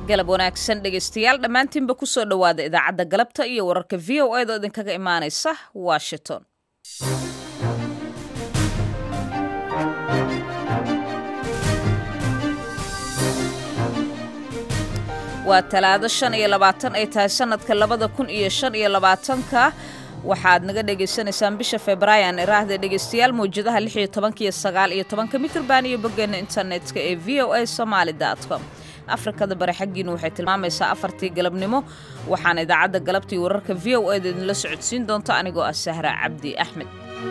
galab wanaagsan dhegaystayaal dhammaantiinba ku soo dhowaada idaacadda galabta iyo wararka v o edo idinkaga imaanaysa washington waa talaado shan iyo labaatan ay tahay sanadka labada kun iyo shan iyo labaatanka waxaad naga dhagaysanaysaan bisha febraayan iraahda dhegaystayaal mawjadaha lix iyo tobanka iyo sagaal iyo tobanka mitrban iyo boggeena internetka ee v o a somaali com afrikada bari xaggiina waxay tilmaamaysaa afartii galabnimo waxaana idaacadda galabtii wararka v o eda idinla socodsiin doonta anigoo ah sahra cabdi axmed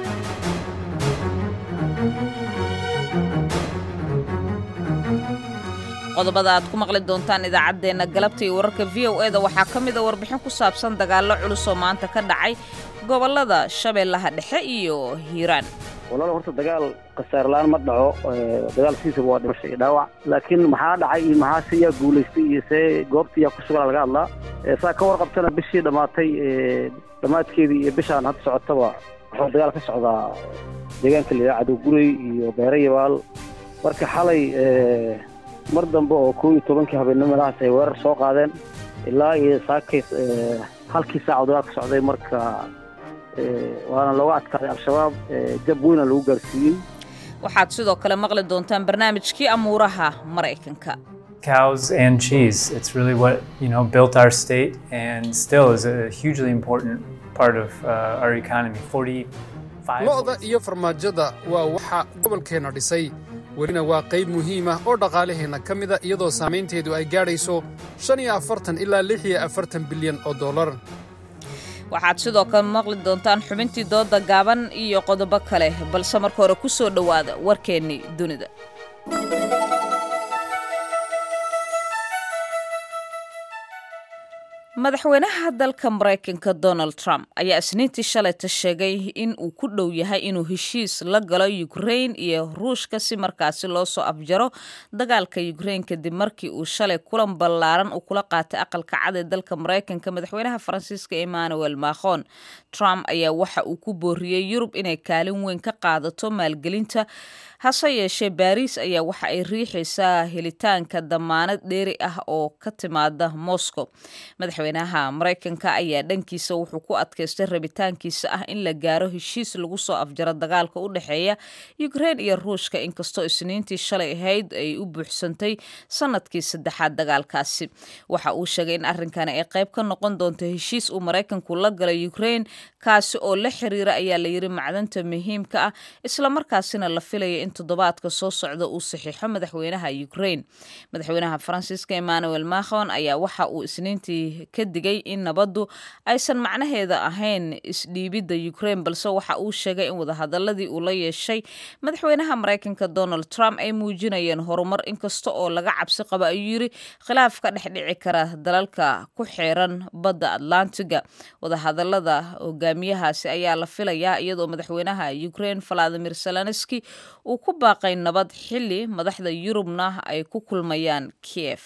qodobada aad ku maqli doontaan idaacaddeenna galabta iyo wararka v o eda waxaa ka mid a warbixin ku saabsan dagaallo culus oo maanta ka dhacay gobollada shabeellaha dhexe iyo hiiraan walaal horta dagaal khasaarlaan ma dhaco dagaal sidiisaba waa dhimasho iyo dhaawac laakiin maxaa dhacay iyo maxaa se yaa guulaystay iyo see goobta yaa ku sugan laga hadlaa saa ka warqabtana bishii dhammaatay dhammaadkeedii iyo bishaan hadda socotaba wuxuu dagaal ka socdaa deegaanka la yidhaha cadowgurey iyo beere yabaal marka xalay mar dambe oo koo iyo tobankii habeenimo meelahaas ay weerar soo qaadeen ilaa iyo saakay halkii saac oo dagaal ka socday marka waana looga adkaaday al-shabaab jab weyna lagu gaarsiiyey waxaad sidoo kale maqli doontaan barnaamijkii amuuraha maraykanka cows and cheese. It's really what you know built our state and still is a hugely important part of uh, our economy. Forty-five. lo'da iyo farmaajada waa waxa gobolkeenna dhisay welina waa qayb muhiim ah oo dhaqaalaheenna ka mida iyadoo saamaynteedu ay gaadhayso shan iyo afartan ilaa lix iyo afartan bilyan oo dollar waxaad sidoo kale maqli doontaan xubintii dooda gaaban iyo qodobo kale balse marka hore ku soo dhowaada warkeennii dunida madaxweynaha dalka maraykanka donald trump ayaa isniintii shalayta sheegay in uu ku dhow yahay inuu heshiis la galo ukrain iyo ruushka si markaasi loo soo afjaro dagaalka ukrain kadib markii uu shalay kulan ballaaran uu kula qaatay aqalka cad ee dalka maraykanka madaxweynaha faransiiska emmanuel macron trump ayaa waxa uu ku booriyey yurub inay kaalin weyn ka qaadato maalgelinta hase yeeshee baariis ayaa waxa ay riixaysaa helitaanka damaanad dheeri ah oo ka timaada moscow madaxweynaha maraykanka ayaa dhankiisa wuxuu ku adkaystay rabitaankiisa ah in la gaaro heshiis lagu soo afjaro dagaalka u dhexeeya ukrain iyo ruushka inkastoo isniintii shalay ahayd ay u buuxsantay sanadkii saddexaad dagaalkaasi waxa uu sheegay in arrinkani ay qayb ka noqon doonto heshiis uu maraykanku la galay ukrain kaasi oo la xiriira ayaa layidhi macdanta muhiimka ah islamarkaasina la filaya in toddobaadka soo socda uu saxiixo madaxweynaha ukrain madaxweynaha faransiiska emmanuel macron ayaa waxa uu isniintii ka digay in nabaddu aysan macnaheeda ahayn isdhiibidda ukrain balse waxa uu sheegay in wadahadaladii uu la yeeshay madaxweynaha maraykanka donald trump ay muujinayeen horumar inkasta oo laga cabsi qaba ayuu yidhi khilaaf ka dhex dhici kara dalalka ku xeeran badda atlantiga wadahadalada hogaamiyahaasi ayaa la filayaa iyadoo madaxweynaha ukrain valadimir zelenski uu ku baaqay nabad xilli madaxda yurubna ay ku kulmayaan kiev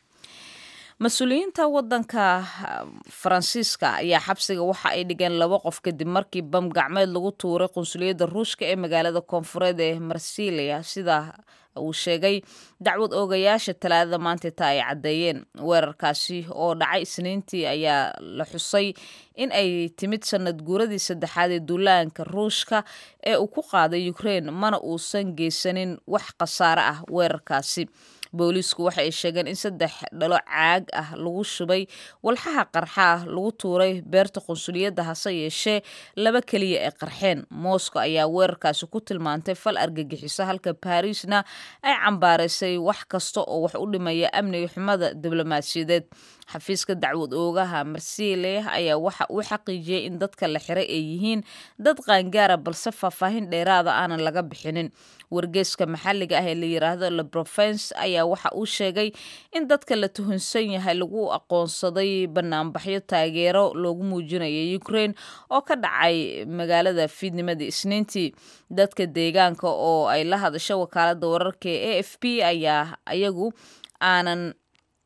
mas-uuliyiinta wadanka faransiiska ayaa xabsiga waxa ay dhigeen laba qof kadib markii bam gacmeed lagu tuuray qunsuliyadda ruushka ee magaalada koonfureed ee marsilia sida uu sheegay dacwad oogayaasha talaadada maanta taa ay caddeeyeen weerarkaasi oo dhacay isniintii ayaa la xusay in ay timid sanad guuradii saddexaad ee duulaanka ruushka ee uu ku qaaday ukrain mana uusan geysanin wax khasaare ah weerarkaasi booliisku waxa ay sheegeen in saddex dhalo caag ah lagu shubay walxaha qarxa ah lagu tuuray beerta qunsuliyadda hase yeeshee laba keliya ay qarxeen moscow ayaa weerarkaasi ku tilmaantay fal argagixiso halka barisna ay cambaaraysay wax kasta oo wax u dhimaya amniga xumada diblomaasiyadeed xafiiska dacwad oogaha marsile ayaa waxa uu xaqiijiyey in dadka la xiray ay yihiin dad qaangaara balse faahfaahin dheeraada aanan laga bixinin wargeeska maxalliga ah ee la yiraahdo le provence ayaa waxa uu sheegay in dadka la tuhunsan yahay lagu aqoonsaday banaanbaxyo taageero loogu muujinaya ukrain oo ka dhacay magaalada fiidnimadii isniintii dadka deegaanka oo ay la hadasho wakaalada wararka ee a f p ayaa ayagu aanan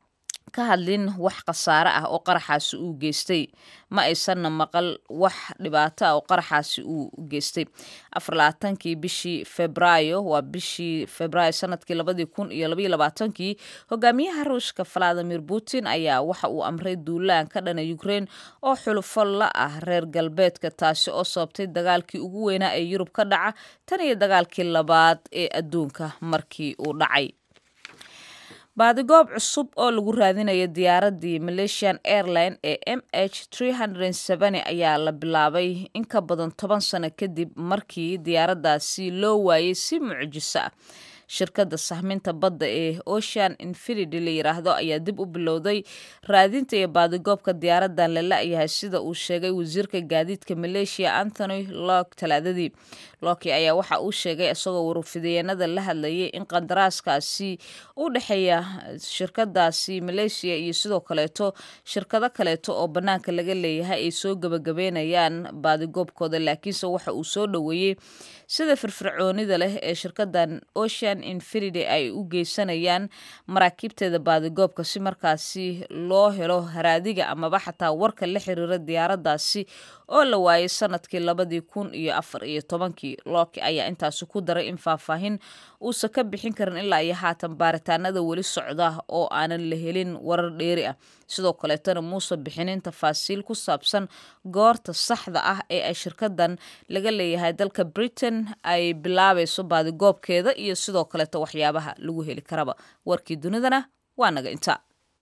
ka hadlin wax khasaare ah oo qaraxaasi uu geystay ma aysanna maqal wax dhibaato ah oo qaraxaasi uu geystay afarlabaatankii bishii febraayo waa bishii febraayo sanadkii labadii kun iyo labaiyo labaatankii hogaamiyaha ruushka valadimir putin ayaa waxa uu amray duulaan ka dhana ukraine oo xulufo la ah reer galbeedka taasi oo sababtay dagaalkii ugu weynaa ee yurub ka dhaca tan iyo dagaalkii labaad ee adduunka markii uu dhacay baadigoob cusub oo lagu raadinayo diyaaradii malaysian airline ee m h ayaa la bilaabay in ka badan toban sano kadib markii diyaaraddaasi loo waayey si mucjiso ah shirkadda sahminta badda ee ocean infinity la yiraahdo ayaa dib u bilowday raadinta iyo baadigoobka diyaaradan la la-yahay sida uu sheegay wasiirka gaadiidka maleeshiya anthony lok talaadadii loki ayaa waxa uu sheegay isagoo warfideenada la hadlayay in qandaraaskaasi u dhexeeya shirkadaasi maleeshiya iyo sidoo kaleeto shirkado kaleeto oo bannaanka laga leeyahay ay soo gebagabeynayaan baadigoobkooda laakiinse waxa uu soo dhoweeyey sida firfircoonida leh ee shirkadan ocean infinity ay u geysanayaan maraakiibteeda baadigoobka si markaasi loo helo haraadiga amaba xataa warka la xiriira diyaaradaasi oo la waayay sanadkii labadii kun iyo afar iyo tobankii looki ayaa intaasi ku daray in faahfaahin uusan ka bixin karin ilaa iyo haatan baaritaanada weli socda oo aanan la helin warar dheeri ah sidoo kaleetana muuse bixinin tafaasiil ku saabsan goorta saxda ah ee ay shirkadan laga leeyahay dalka britain ay bilaabayso baadigoobkeeda iyo sidoo kaleeto waxyaabaha lagu heli karaba warkii dunidana waa naga inta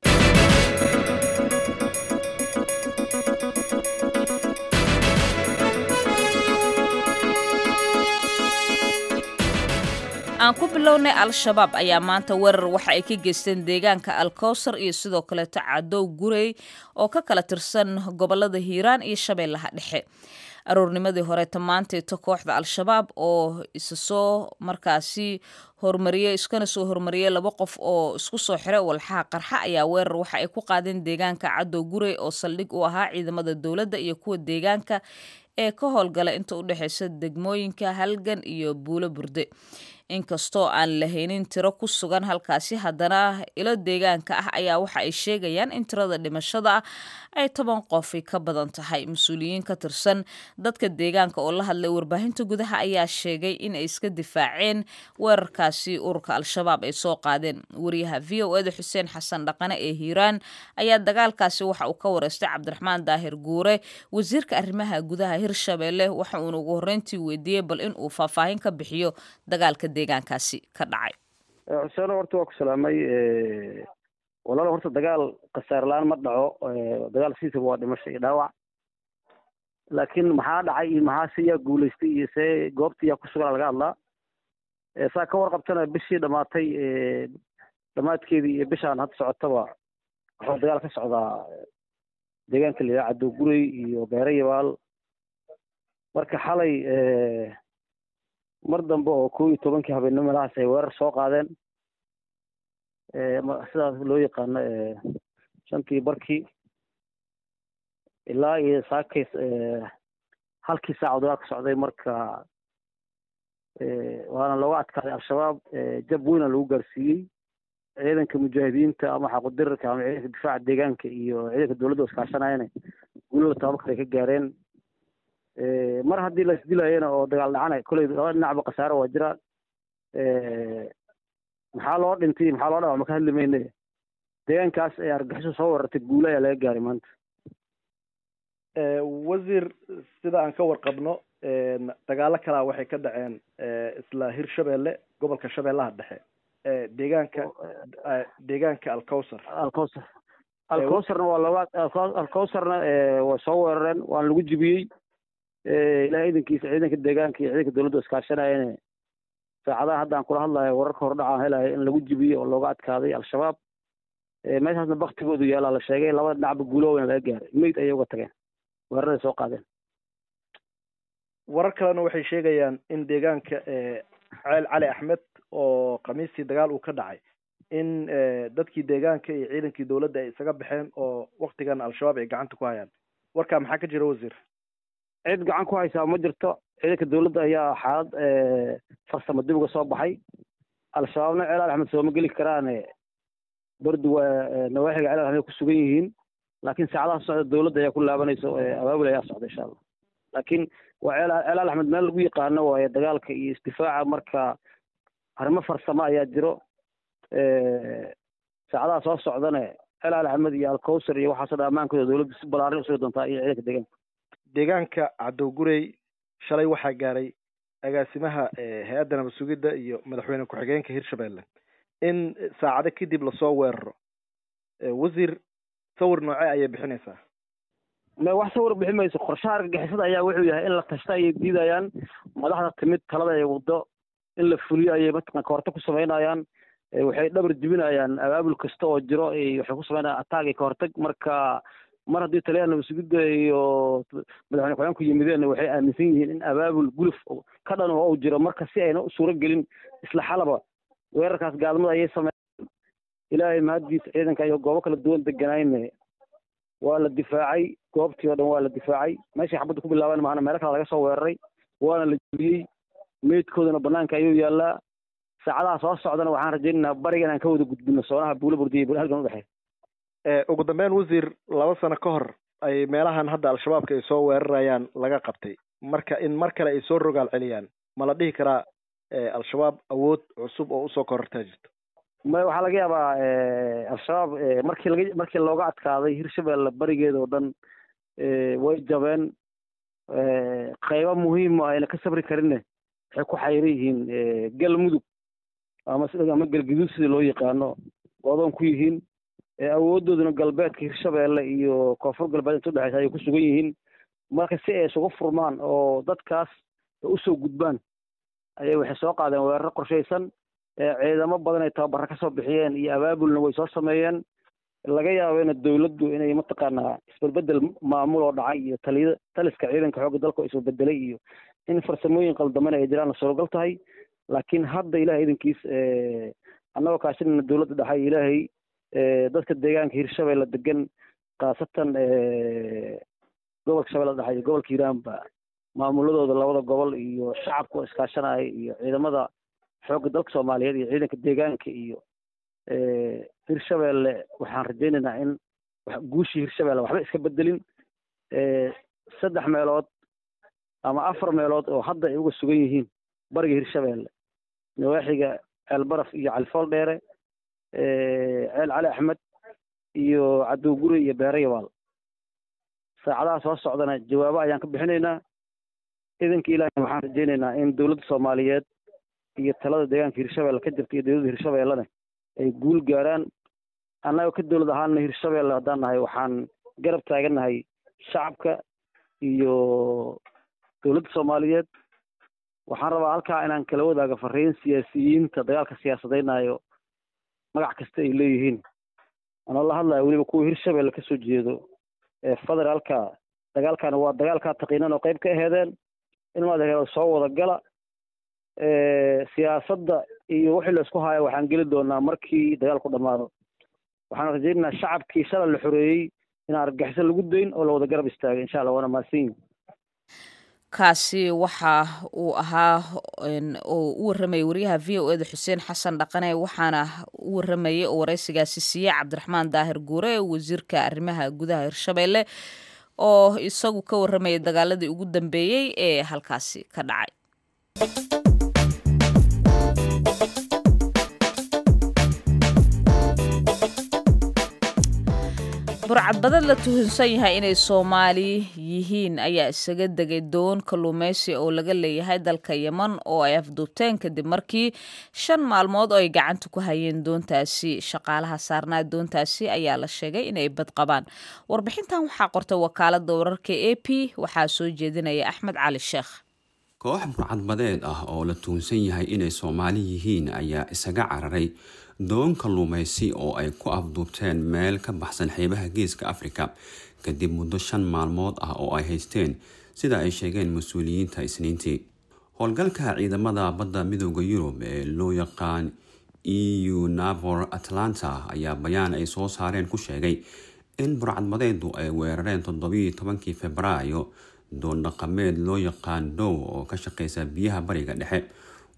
aan ku bilownay al-shabaab ayaa maanta weerar waxa ay ka geysteen deegaanka alkowsar iyo sidoo kaleeto cadow gurey oo ka kala tirsan gobolada hiiraan iyo shabeellaha dhexe aroornimadii horeeta maanteeto kooxda al-shabaab oo isa soo markaasi hormariyey iskana soo hormariyey laba qof oo isku soo xiray walxaha qarxa ayaa weerar waxa ay ku qaadeen deegaanka cadow gurey oo saldhig u ahaa ciidamada dowladda iyo kuwa deegaanka ee ka howlgala inta u dhexeysa degmooyinka halgan iyo buulo burde inkastoo aan lahaynin tiro ku sugan halkaasi haddana ilo deegaanka ah ayaa waxa ay sheegayaan in tirada dhimashada ah ay toban qofi ka badan tahay mas-uuliyiin ka tirsan dadka deegaanka oo la hadlay warbaahinta gudaha ayaa sheegay in ay iska difaaceen weerarkaasi ururka al-shabaab ay soo qaadeen wariyaha v o eda xuseen xasan dhaqane ee hiiraan ayaa dagaalkaasi waxa uu ka wareystay cabdiraxmaan daahir guure wasiirka arrimaha gudaha hirshabeelle waxa uuna ugu horreyntii weydiiyey bal in uu faahfaahin ka bixiyo dagaalka deegaankaasi ka dhacay xuseeno horta waa ku salaamay walaalo horta dagaal khasaarlaan ma dhaco dagaal siisaba waa dhimasho iyo dhaawac laakiin maxaa dhacay iyo maxaa se yaa guulaystay iyo see goobta yaa ku sugan laga hadlaa saa ka warqabtana bishii dhamaatay dhamaadkeedii iyo bishaan hadda socotaba waxaa dagaal ka socdaa deegaanka la yidhaha cadow gurey iyo beere yabaal marka xalay mar dambe oo kow iyo tobankii habeenimo meelahaas ay weerar soo qaadeen sidaas loo yaqaano shantii barkii ilaa iyo saakay halkii saac dagaal ka socday marka waana looga adkaaday al-shabaab jab weyna lagu gaarsiiyey ciidanka mujaahidiinta ama xaqudirarka ama ciidanka difaaca deegaanka iyo ciidanka dowladda iskaashanayana guulada tababarka ay ka gaareen mar haddii la isdilayana oo dagaal dhacana kolley laba dhinacba khasaare waa jira maxaa loo dhintay maxaa loo dhawac ma ka hadli mayne deegaankaas ee argaxiso soo weerartay guule ayaa laga gaaray maanta wasiir sida aan ka warqabno dagaalo kalaa waxay ka dhaceen isla hirshabeelle gobolka shabeellaha dhexe deegaanka deegaanka alcowsar alcowsar alcowsarna waa laba alcowsarna waa soo weerareen waana lagu jibiyey ilahay idankiisa ciidanka deegaanka iyo ciidanka dowladda iskaashanayane saacadaha hadda aan kula hadlayo wararka hordhacaan helayo in lagu jibiyey oo looga adkaaday al-shabaab meeshaasna baktigoodu yaalaa la sheegay labada dhinacba guuloweyna laga gaaray meyd ayay uga tageen weeraraday soo qaadeen warar kalena waxay sheegayaan in deegaanka ceel cali axmed oo khamiistii dagaal uu ka dhacay in dadkii deegaanka iyo ciidankii dowladda ay isaga baxeen oo waktigan al-shabaab ay gacanta ku hayaan warkaa maxaa ka jira wasiir cid gacan ku haysaa ma jirto ciidanka dowladda ayaa xaalad farsamo dib uga soo baxay al-shabaabna ceel cali axmed sooma geli karaane bardu waa nawaaxiga ceel alxmed ku sugan yihiin laakiin saacadaha socda dowladda ayaa ku laabanaysa abaabul ayaa socda insha allah laakiin waa ceel ceel alxmed meel lagu yaqaano waaye dagaalka iyo isdifaaca marka arrimo farsamo ayaa jiro saacadaha soo socdana ceel alxmed iyo alkowsar iyo waxaasoo dhan ammaankooda dowladda si balaarin usugi doontaa iyo ciidanka deegaanka deegaanka cadowgurey shalay waxaa gaaray agaasimaha hay-adda nabad sugidda iyo madaxweyne ku-xigeenka hirshabelle in saacado kadib lasoo weeraro wasiir sawir noocee ayay bixinaysaa me wax sawir bixi mayso qorshaha argagixisada ayaa wuxuu yahay in la tashta ayay diidayaan madaxda timid talada ay waddo in la fuliyo ayay mataqan kahortag ku samaynayaan waxay dhabar jibinayaan abaabul kasta oo jiro waxay ku samaynayaan ataag iyo kahortag marka mar haddii taliyaha nabad sugidda iyo madaxweyne ku-xigeenku yimideen waxay aaminsan yihiin in abaabul guluf ka dhan oo uu jiro marka si ayna u suuro gelin isla xalaba weerarkaas gaalmada ayay sameeyeen ilaahay mahaddiisa ciidanka iyo goobo kala duwan deganayne waa la difaacay goobtii oo dhan waa la difaacay meeshay xabadda ku bilaaban maana meelo kale laga soo weeraray waana la jebiyey meydkoodana banaanka ayuu yaallaa saacadaha soo socdana waxaan rajaynaynaa bariga inaan ka wada gudbino soonaha buulo burdiya iyo halgan udhexeeya ugu dambeyn wasiir laba sano ka hor ay meelahan hadda al-shabaabka ay soo weerarayaan laga qabtay marka in mar kale ay soo rogaal celiyaan ma la dhihi karaa al-shabaab awood cusub oo usoo korortaa jirto may waxaa laga yaabaa al-shabaab markii laga markii looga adkaaday hirshabelle barigeeda oo dhan way jabeen qaybo muhiim ayna ka sabri karinne waxay ku xayran yihiin galmudug ama ama galguduud sida loo yaqaano odoon ku yihiin awoodooduna galbeedka hirshabelle iyo koonfur galbeed inta udhexeysa ayay ku sugan yihiin marka si ay isugu furmaan oo dadkaas usoo gudbaan ayay waxay soo qaadeen weeraro qorshaysan ciidamo badan ay tababara ka soo bixiyeen iyo abaabulna way soo sameeyeen laga yaabo ina dowladdu inay mataqaanaa isbedbedel maamul oo dhacay iyo taliya taliska ciidanka xoogga dalka oo isbebedelay iyo in farsamooyin qaldamana ay jiraan suuragal tahay laakiin hadda ilahay idankiis annagoo kaashinana dowladda dhaxay ilaahay dadka deegaanka hirshabelle degan khaasatan gobolka shabeelle dhexe iyo gobolka hiiraanba maamuladooda labada gobol iyo shacabka oo iskaashanaya iyo ciidamada xoogga dalka soomaaliyeed iyo ciidanka deegaanka iyo hirshabelle waxaan rajaynaynaa in guushii hirshabelle waxba iska bedelin saddex meelood ama afar meelood oo hadda ay uga sugan yihiin bariga hirshabelle nawaaxiga ceelbaraf iyo califool dheere ceel cali axmed iyo cadowgure iyo beere yabaal saacadaha soo socdana jawaabo ayaan ka bixinaynaa idanka ilaahay waxaan rajaynaynaa in dowladda soomaaliyeed iyo talada deegaanka hirshabelle ka jirta iyo dowladda hirshabellena ay guul gaaraan annagoo ka dowlad ahaana hirshabelle haddaan nahay waxaan garab taagannahay shacabka iyo dowladda soomaaliyeed waxaan rabaa halkaa inaan kala wadaago fariin siyaasiyiinta dagaalka siyaasadaynayo magac kasta ay leeyihiin anoo la hadlaya weliba kuwa hirshabelle kasoo jeedo ee federaalka dagaalkana waa dagaalkaa taqiinan oo qayb ka aheedeen in maad soo wada gala siyaasadda iyo wixii la isku haayo waxaan geli doonaa markii dagaalku dhammaado waxaan rajaynaynaa shacabkii shalay la xoreeyey inaan argagixiso lagu dayn oo la wada garab istaagay insha allah waana mahadsan yihin kaasi waxa uu ahaa oo u warramayay wariyaha v o eda xuseen xasan dhaqane waxaana u warramayay oo waraysigaasi siiyey cabdiraxmaan daahir guure wasiirka arrimaha gudaha hirshabelle oo isagu ka warramayay dagaaladii ugu dambeeyey ee halkaasi ka dhacay burcadbadad la tuhunsan yahay inay soomaali yihiin ayaa isaga degay doon kalluumaysi oo laga leeyahay dalka yeman oo ay afduubteen kadib markii shan maalmood oo ay gacanta ku hayeen doontaasi shaqaalaha saarnaa doontaasi ayaa la sheegay inay bad qabaan warbixintan waxaa qortay wakaalada wararka a p waxaa soo jeedinaya axmed cali sheekh koox burcadbadeed ah oo la tuhunsan yahay inay soomaali yihiin ayaa isaga cararay doon kalluumaysi oo ay ku afduubteen meel ka baxsan xeebaha geeska afrika kadib muddo shan maalmood ah oo ay haysteen sida ay sheegeen mas-uuliyiinta isniintii howlgalka ciidamada badda midooda yurub ee loo yaqaan eu navor atlanta ayaa bayaan ay soo saareen ku sheegay in burcadbadeedu ay weerareen toddobiiyo tobankii februaayo doon dhaqameed loo yaqaan dow oo ka shaqeysa biyaha bariga dhexe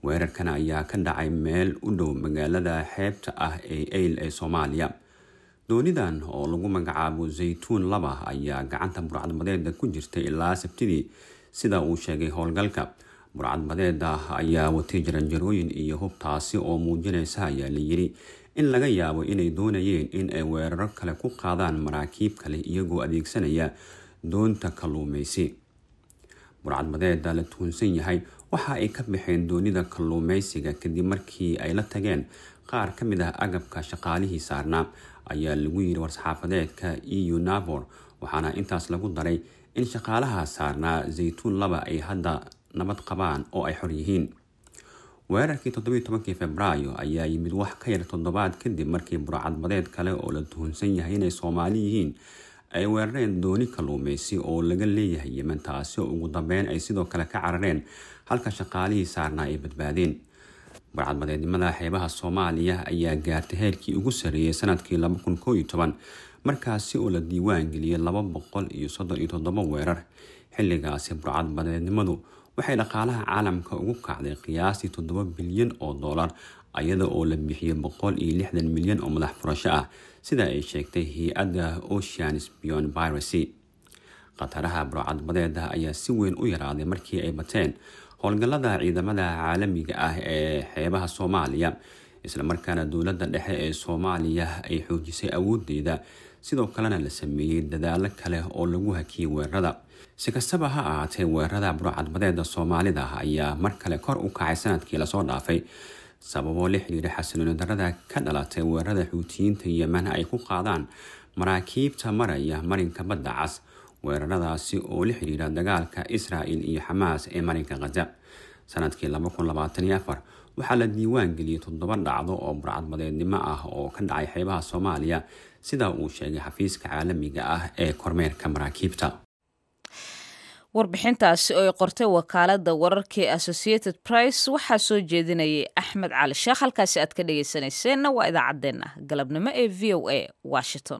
weerarkan ayaa ka dhacay meel u dhow magaalada xeebta ah ee eyl ee soomaaliya doonidan oo lagu magacaabo zaytuun laba ayaa gacanta burcadbadeeda ku jirtay ilaa sabtidii sida uu sheegay howlgalka burcadbadeeda ayaa watay jaranjarooyin iyo hubtaasi oo muujinaysa ayaa layiri in laga yaabo inay doonayeen in ay weeraro kale ku qaadaan maraakiib kale iyagoo adeegsanaya doonta kalluumeysi burcadbadeeda la tuhunsan yahay waxa ay ka baxeen doonida kalluumeysiga kadib markii ay la tageen qaar ka mid ah agabka shaqaalihii saarnaa ayaa lagu yiri war-saxaafadeedka eu navor waxaana intaas lagu daray in shaqaalaha saarnaa zaytuun laba ay hadda nabad qabaan oo ay xor yihiin weerarkii toddobiiy tobankii februaayo ayaa yimid wax ka yar toddobaad kadib markii burcadbadeed kale oo la tuhunsan yahay inay soomaali yihiin ay weerareen dooni kalluumeysi oo laga leeyahay yemen taasi oo ugu dambeyn ay sidoo kale ka carareen halka shaqaalihii saarnaa ay badbaadeen barcadbadeednimada xeebaha soomaaliya ayaa gaartay heerkii ugu sarreeyay sanadkii markaasi oo la diiwaan geliyay laba boqol iyo soddon iyo toddoba weerar xilligaasi burcadbadeednimadu waxay dhaqaalaha caalamka ugu kacday qiyaastii toddoba bilyan oo dollar iyada oo la bixiyay boqol iyo lixdan milyan oo madax furasho ah sida ay sheegtay hay-adda oceans beyond piracy khataraha burcadbadeeda ayaa si weyn u yaraaday markii ay bateen howlgallada ciidamada caalamiga ah ee xeebaha soomaaliya islamarkaana dowladda dhexe ee soomaaliya ay xoojisay awoodeeda sidoo kalena la sameeyey dadaalo kale oo lagu hakiyay weerarada si kastaba ha ahaatee weerarada burcadbadeeda soomaalida ayaa mar kale kor u kacay sanadkii lasoo dhaafay sababoo la xiriira xasilooni darada ka dhalatay weerarada xuutiyiinta yemen ay ku qaadaan maraakiibta maraya marinka badda cas weeraradaasi oo la xiriira dagaalka israa'il iyo xamaas ee marinka khaza sanadkii waxaa la diiwaan geliyey toddoba dhacdo oo burcadbadeednimo ah oo ka dhacay xeebaha soomaaliya sida uu sheegay xafiiska caalamiga ah ee kormeerka maraakiibta warbixintaasi oo ay qortay wakaalada wararkii associated price waxaa soo jeedinayay axmed cali sheekh halkaasi aad ka dhegeysaneyseenna waa idaacaddeenna galabnimo ee v o a washington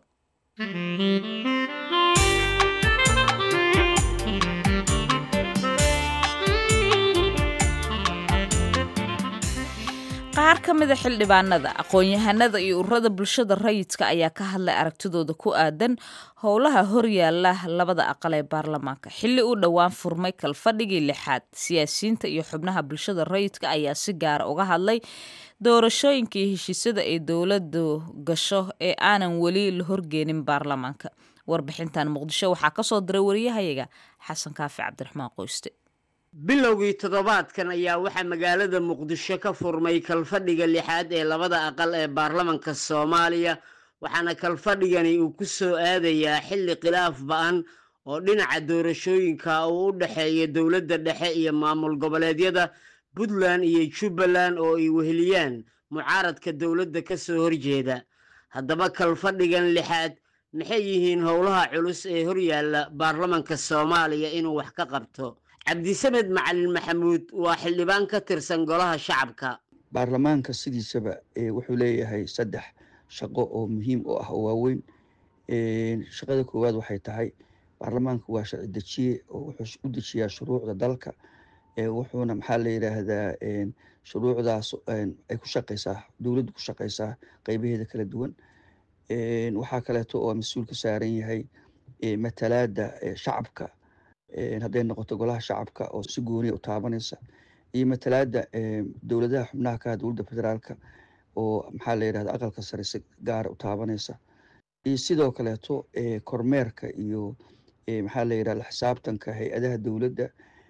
qaar ka mida xildhibaanada aqoon-yahanada iyo ururada bulshada rayidka ayaa ka hadlay aragtidooda ku aadan howlaha horyaala labada aqal ee baarlamaanka xilli uu dhowaan furmay kalfadhigii lixaad siyaasiyiinta iyo xubnaha bulshada rayidka ayaa si gaara uga hadlay doorashooyinkii heshiisyada ay dowladu gasho ee aanan weli la horgeenin baarlamaanka warbixintan muqdisho waxaa kasoo diray wariyahayaga xasan kaafi cabdiraxmaan qoyste bilowgii toddobaadkan ayaa waxaa magaalada muqdisho ka furmay kalfadhiga lixaad ee labada aqal ee baarlamanka soomaaliya waxaana kalfadhigani uu ku soo aadayaa xilli khilaaf ba-an oo dhinaca doorashooyinka uu u dhexeeya dowladda dhexe iyo maamul goboleedyada puntland iyo jubbaland oo ay weheliyaan mucaaradka dowladda ka soo horjeeda haddaba kalfadhigan lixaad maxay yihiin howlaha culus ee horyaalla baarlamanka soomaaliya inuu wax ka qabto cabdisamed macalin maxamuud waa xildhibaan ka tirsan golaha shacabka baarlamaanka sidiisaba wuxuu leeyahay saddex shaqo oo muhiim u ah oo waaweyn shaqada koowaad waxay tahay baarlamaanka waa sharci dejiye oo wuxuu u dejiyaa shuruucda dalka wuxuuna maxaa la yidhaahdaa shuruucdaas ay ku shaqeysaa dowladdu ku shaqeysaa qeybaheeda kala duwan waxaa kaleeto oo mas-uul ka saaran yahay matalaada shacabka hadday noqoto golaha shacabka oo si gooniya u taabanaysa iyo matalaada dowladaha xubnaha ka dowladda federaalka oo maxaa la yidhahda aqalka sare si gaara u taabanaysa iyo sidoo kaleeto kormeerka iyo maxaa la yidhahda xisaabtanka hay-adaha dowladda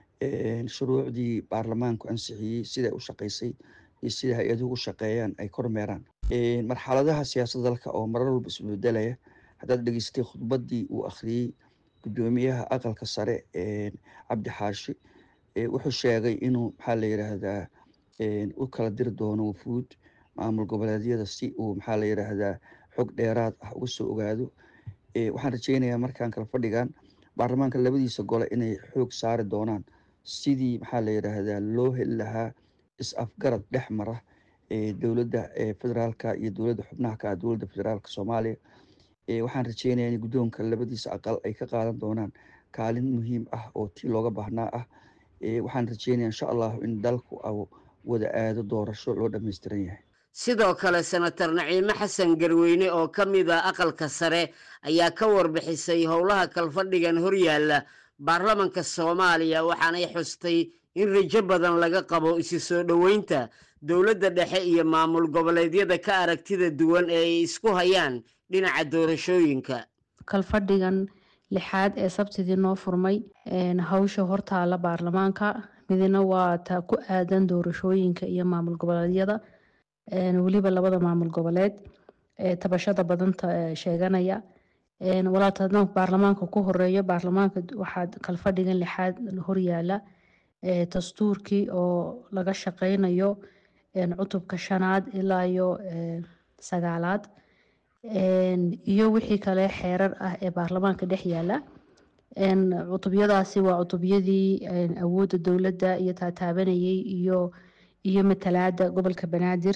shuruucdii baarlamaanku ansixiyey siday u shaqeysay iyo sida hay-aduhu u shaqeeyaan ay kormeeraan marxaladaha siyaasadda dalka oo marar walba isbedelaya haddaad dhegeystay khudbaddii uu akhriyey guddoomiyaha aqalka sare cabdi xaashi wuxuu sheegay inuu maxaa la yidhaahdaa u kala diri doono wufuud maamul goboleedyada si uu maxaa la yidhaahdaa xog dheeraad ah uga soo ogaado waxaan rajeynayaa markaan kala fadhigan baarlamaanka labadiisa gole inay xoog saari doonaan sidii maxaa la yidhaahdaa loo heli lahaa is-afgarad dhex mara dowladda federaalka iyo dowladda xubnaha ka ah dowladda federaalka soomaaliya waxaan rajeynayaa in guddoonka labadiisa aqal ay ka qaadan doonaan kaalin muhiim ah oo tii looga baahnaa ah waxaan rajeynaya insha allahu in dalku wada aado doorasho loo dhammaystiran yahay sidoo kale senator naciime xasan garweyne oo ka mid a aqalka sare ayaa ka warbixisay howlaha kalfadhigan horyaalla baarlamanka soomaaliya waxaanay xustay in rajo badan laga qabo isi soo dhoweynta dowladda dhexe iyo maamul goboleedyada ka aragtida duwan ee ay isku hayaan dhinaca doorashooyinka kalfadhigan lixaad ee sabtidii noo furmay hawsha hortaala baarlamaanka midna waa taa ku aadan doorashooyinka iyo maamul goboleedyada weliba labada maamul goboleed ee tabashada badanta sheeganaya walaata haddaan baarlamaanka ku horeeyo baarlamaanka waxaa kalfadhigan lixaad horyaala dastuurkii oo laga shaqeynayo cutubka shanaad ilaa iyo sagaalaad iyo wixii kale xeerar ah ee baarlamaanka dhex yaala cutubyadaasi waa cutubyadii awoodda dowladda iyo taataabanayay iyo iyo matalaada gobolka banaadir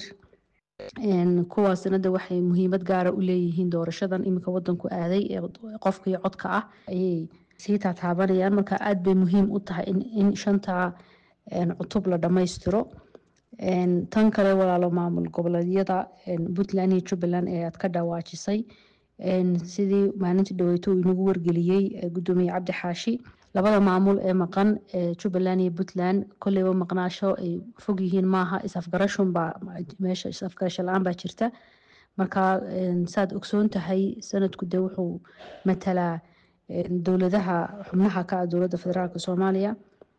kuwaasna de waxay muhiimad gaara u leeyihiin doorashadan iminka wadanku aaday ee qofka iyo codka ah ayay sii taataabanayaan marka aada bay muhiim u tahay in shanta cutub la dhammaystiro tan kale walaalo maamul goboleedyada puntland iyo jubbaland ee aad ka dhawaajisay sidii maalintii dhaweyto uu inagu wargeliyey gudoomiye cabdi xaashi labada maamul ee maqan jubbaland iyo puntland kolleyba maqnaasho ay fog yihiin maaha is-afgarashunbaa meesha is-afgarasho la-aan baa jirta marka saad ogsoon tahay sanadku de wuxuu matalaa dowladaha xubnaha ka ah dowladda federaalk soomaaliya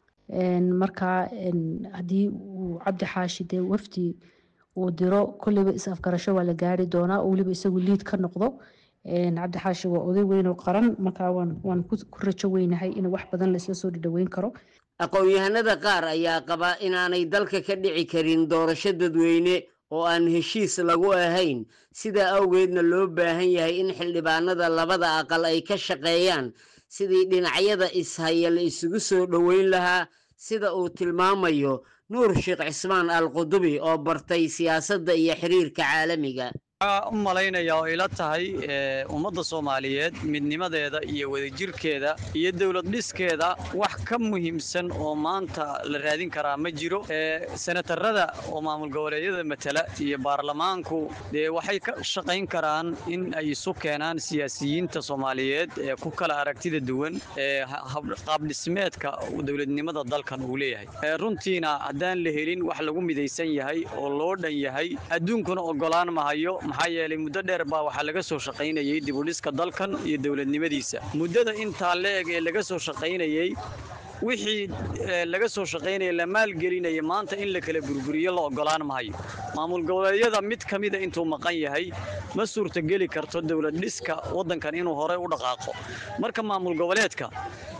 marka haddii uu cabdi xaashi dee wafdi uu diro kolleyba is-afgarasho waa la gaari doonaa oo weliba isagu liid ka noqdo cabdi xaashi waa oday weyn oo qaran marka waan ku rajo weynahay in wax badan laisla soo dhadhaweyn karo aqoon-yahanada qaar ayaa qaba inaanay dalka ka dhici karin doorasho dadweyne oo aan heshiis lagu ahayn sidaa awgeedna loo baahan yahay in xildhibaanada labada aqal ay ka shaqeeyaan sidii dhinacyada ishaya la isugu soo dhoweyn lahaa sida uu tilmaamayo nuur sheekh cismaan al qudubi oo bartay siyaasadda iyo xiriirka caalamiga waxaa u malaynaya oo ila tahay ummadda soomaaliyeed midnimadeeda iyo wadajirkeeda iyo dowlad dhiskeeda wax ka muhiimsan oo maanta la raadin karaa ma jiro senatarada oo maamul goboleedyada matala iyo baarlamaanku dee waxay ka shaqayn karaan in ay isu keenaan siyaasiyiinta soomaaliyeed ee ku kala aragtida duwan ee qaabdhismeedka dowladnimada dalkan uu leeyahay runtiina haddaan la helin wax lagu midaysan yahay oo loo dhan yahay adduunkuna ogolaan mahayo maxaa yeelay muddo dheer baa waxaa laga soo shaqaynayay dibudhiska dalkan iyo dowladnimadiisa muddada intaa la-eg ee laga soo shaqaynayey wixii laga soo shaqaynaya la maalgelinaya maanta in la kala burburiyo la ogolaan mahayo maamul goboleedyada mid ka mida intuu maqan yahay ma suurtageli karto dowlad dhiska waddankan inuu horey u dhaqaaqo marka maamul goboleedka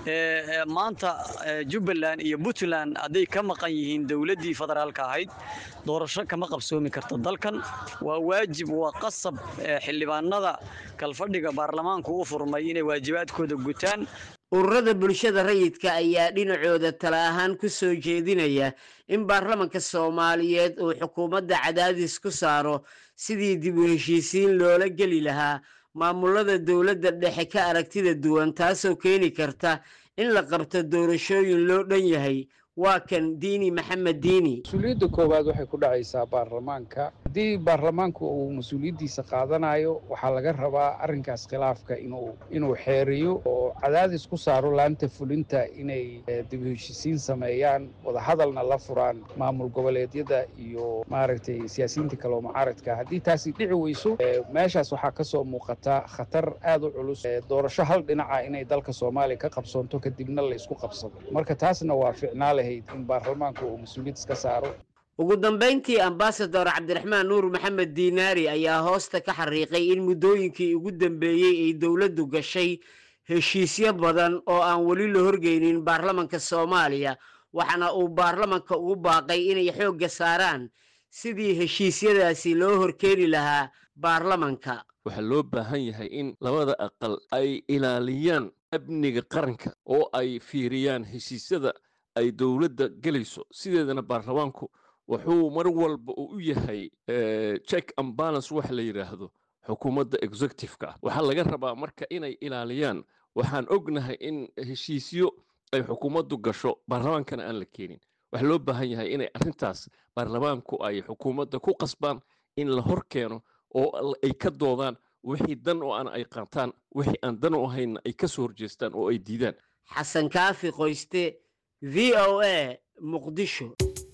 maanta jubbaland iyo puntland hadday ka maqan yihiin dowladdii federaalka ahayd doorasho kama qabsoomi karto dalkan waa waajib waa qasab xildhibaanada kalfadhiga baarlamaanku u furmay inay waajibaadkooda gutaan ururada bulshada rayidka ayaa dhinacooda tala ahaan ku soo jeedinaya in baarlamanka soomaaliyeed uu xukuumadda cadaadis ku saaro sidii dib u heshiisiin loola geli lahaa maamulada dowladda dhexe ka aragtida duwan taasoo keeni karta in la qabto doorashooyin loo dhan yahay waa kan diini maxamed diini mas-uuliyadda koowaad waxay ku dhacaysaa baarlamaanka haddii baarlamaanku uu mas-uuliyaddiisa qaadanayo waxaa laga rabaa arrinkaas khilaafka inuu inuu xeeriyo oo cadaadis ku saaro laanta fulinta inay dib u heshisiin sameeyaan wadahadalna la furaan maamul goboleedyada iyo maaragtay siyaasiyiinta kale oo mucaaradka haddii taasi dhici weyso meeshaas waxaa ka soo muuqata khatar aad u culus doorasho hal dhinaca inay dalka soomaaliya ka qabsoonto kadibna la isku qabsado marka taasna waa ficnaale in baarlamaanku uu mas-uuliyad iska saaro ugu dambayntii ambasador cabdiraxmaan nuur maxamed diinaari ayaa hoosta ka xariiqay in muddooyinkii ugu dambeeyey ay dowladdu gashay heshiisyo badan oo aan weli la horgeynin baarlamanka soomaaliya waxaana uu baarlamanka ugu baaqay inay xoogga saaraan sidii heshiisyadaasi loo horkeeni lahaa baarlamanka waxaa loo baahan yahay in labada aqal ay ilaaliyaan amniga qaranka oo ay fiiriyaan heshiisyada ay dowladda gelayso sideedana baarlamaanku wuxuu mar walba uu u yahay check and balance waxa la yidhaahdo xukuumadda executive-ka ah waxaa laga rabaa marka inay ilaaliyaan waxaan ognahay in heshiisyo ay xukuumaddu gasho baarlamaankana aan la keenin waxaa loo baahan yahay inay arrintaas baarlamaanku ay xukuumadda ku qasbaan in la hor keeno oo ay ka doodaan wixii dan oo aan ay qaataan wixii aan dan u ahaynna ay ka soo horjeestaan oo ay diidaan xasan kaafi qoyste v o a muqdisho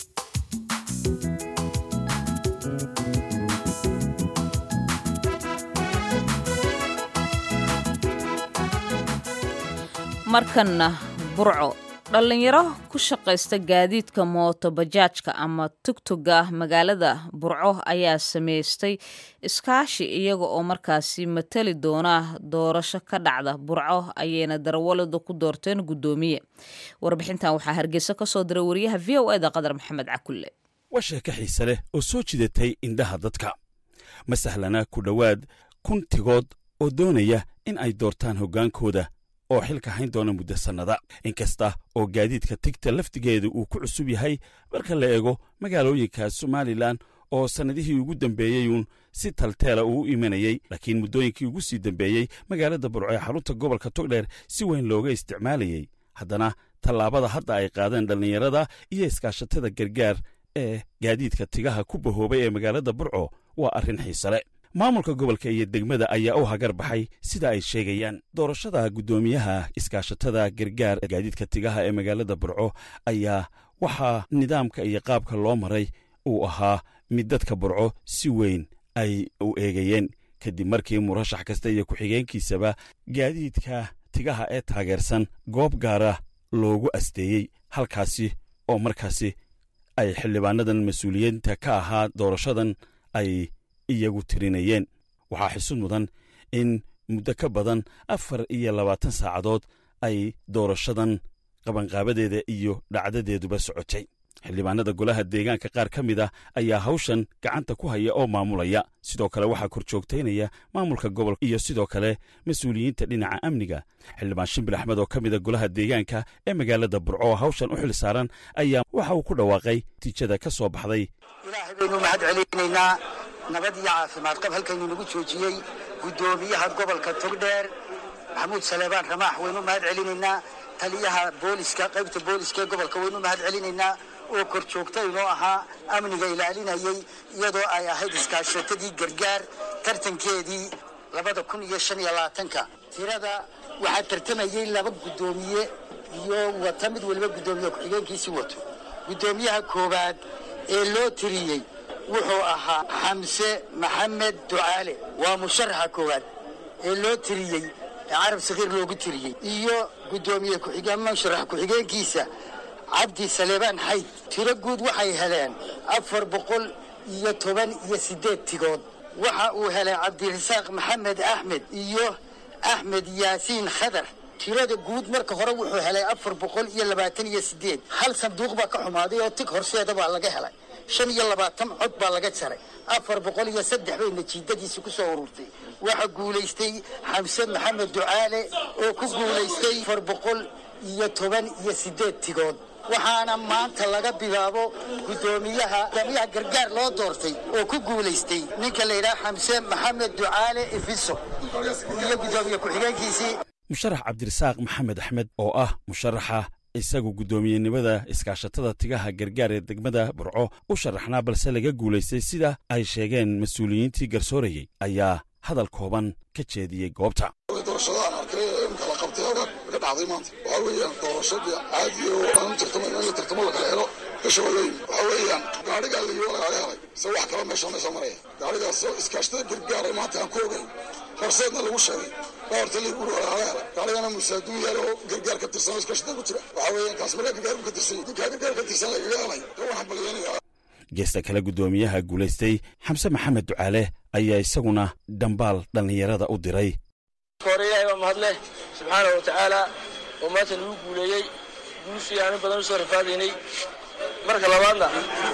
markanna burco dhallinyaro ku shaqaysta gaadiidka mooto bajaajka ama tugtuga magaalada burco ayaa samaystay iskaashi iyaga oo markaasi matali doona doorasho ka dhacda burco ayayna darawalada ku doorteen guddoomiye warbixintan waxaa hargeysa ka soo diray wariyaha v o eda qadar maxamed cakulle waa sheeko xiise leh oo soo jidatay indhaha dadka ma sahlana ku dhowaad kun tigood oo doonaya in ay doortaan hoggaankooda oo xilka hayn doona muddo sannada inkasta oo gaadiidka tigta laftigeeda uu ku cusub yahay marka la eego magaalooyinka somalilan oo sannadihii ugu dambeeyeyuun si talteela uu u imanayey laakiin muddooyinkii ugu sii dambeeyey magaalada burco ee xarunta gobolka togdheer si weyn looga isticmaalayey haddana tallaabada hadda ay qaadeen dhallinyarada iyo iskaashatada gargaar ee gaadiidka tigaha ku bahoobay ee magaalada burco waa arrin xiisale maamulka gobolka iyo degmada ayaa u hagar baxay sida ay sheegayaan doorashada guddoomiyaha iskaashatada gargaar gaadiidka tigaha ee magaalada burco ayaa waxaa nidaamka iyo qaabka loo maray uu ahaa mid dadka burco si weyn ay u eegayeen kadib markii murashax kasta iyo ku-xigeenkiisaba gaadiidka tigaha ee taageersan goob gaara loogu asteeyey halkaasi oo markaasi ay xildhibaanadan mas-uuliyiinta ka ahaa doorashadan ay iyagu tirinayeen waxaa xisud mudan in muddo ka badan afar iyo labaatan saacadood ay doorashadan qabanqaabadeeda iyo dhacdadeeduba socotay xildhibaanada golaha deegaanka qaar ka mid a ayaa hawshan gacanta ku haya oo maamulaya sidoo kale waxaa kor joogtaynaya maamulka gobolka iyo sidoo kale mas-uuliyiinta dhinaca amniga xildhibaan shimbil axmed oo ka mida golaha deegaanka ee magaalada burco oo hawshan u xil saaran ayaa waxa uu ku dhawaaqay natiijada ka soo baxday ilaahay baynu mahad celinaynaa nabad iyo caafimaad qab halkaynu nagu joojiyey guddoomiyaha gobolka togdheer maxamuud saleebaan ramaax waynu mahad celinaynaa taliyaha booliska qaybta booliska ee gobolka waynu mahad celinaynaa oo kor joogta inoo ahaa amniga ilaalinayey iyadoo ay ahayd iskaashatadii gargaar tartankeedii labada kun iyo shan iyo labaatanka tirada waxaa tartamayey laba guddoomiye iyo wata mid weliba guddoomiye ku-xigeenkiisii wato guddoomiyaha koowaad ee loo tiriyey wuxuu ahaa xamse maxamed ducaale waa musharaxa koowaad ee loo tiriyey ee carab sakhiir loogu tiriyey iyo guddoomiye ku-xigeen musharax ku-xigeenkiisa cabdi saleebaan xayd tiro guud waxay heleen afar boqol iyo toban iyo siddeed tigood waxa uu helay cabdirasaaq maxamed axmed iyo axmed yaasiin khadar tirada guud marka hore wuxuu helay afar boqol iyo labaatan iyo siddeed hal sanduuq baa ka xumaaday oo tig horseeda baa laga helay shan iyo labaatan cod baa laga jaray afar boqol iyo saddex bay natiijadiisi ku soo ururtay waxaa guulaystay xamse maxamed ducaale oo ku guulaystay afar boqol iyo toban iyo siddeed tigood waxaana maanta laga bilaabo guddoomiyaha guddoomiyaha gargaar loo doortay oo ku guulaystay ninka la yidhaha xamse maxamed ducaale ifiso iyo guddoomiye ku-xigeenkiisii musharax cabdirasaaq maxamed axmed oo ah musharaxa isagu guddoomiyenimada iskaashatada tigaha gargaar ee degmada burco u sharaxnaa balse laga guulaystay sida ay sheegeen mas-uuliyiintii garsoorayey ayaa hadal kooban ka jeediyey goobta doorashadaan arkay ee imka la qabtay halkan ka dhacday maanta waxaa weeyaan doorashadii caadiga oo aan tartamo in la tartamo lakala helo gasha waa loo yimi waxaa weeyaan gaadhigaa layiwa lagaga helay se wax kala meesha meesha maraya gaadhigaasoo iskaashatada gargaaray maanta aan ku ogayn horseedna lagu sheegay dhawarta liiguri waa lagaga helay gaadhigana musaaduun yaal oo gargaar ka tirsan oo iskaashatada ku jira waxaa weeyaan kaas markaa gargaar ka tirsan ninkaa gargaar ka tirsan lagaga helay dee waxaan balyanaya geesta kale guddoomiyaha guulaystay xamse maxamed ducaale ayaa isaguna dhambaal dhallinyarada u diray hore ilaahay baa mahadleh subxaana wa tacaala oo maanta nagu guuleeyey guushii aanu badan u soo rafaadaynay marka labaadna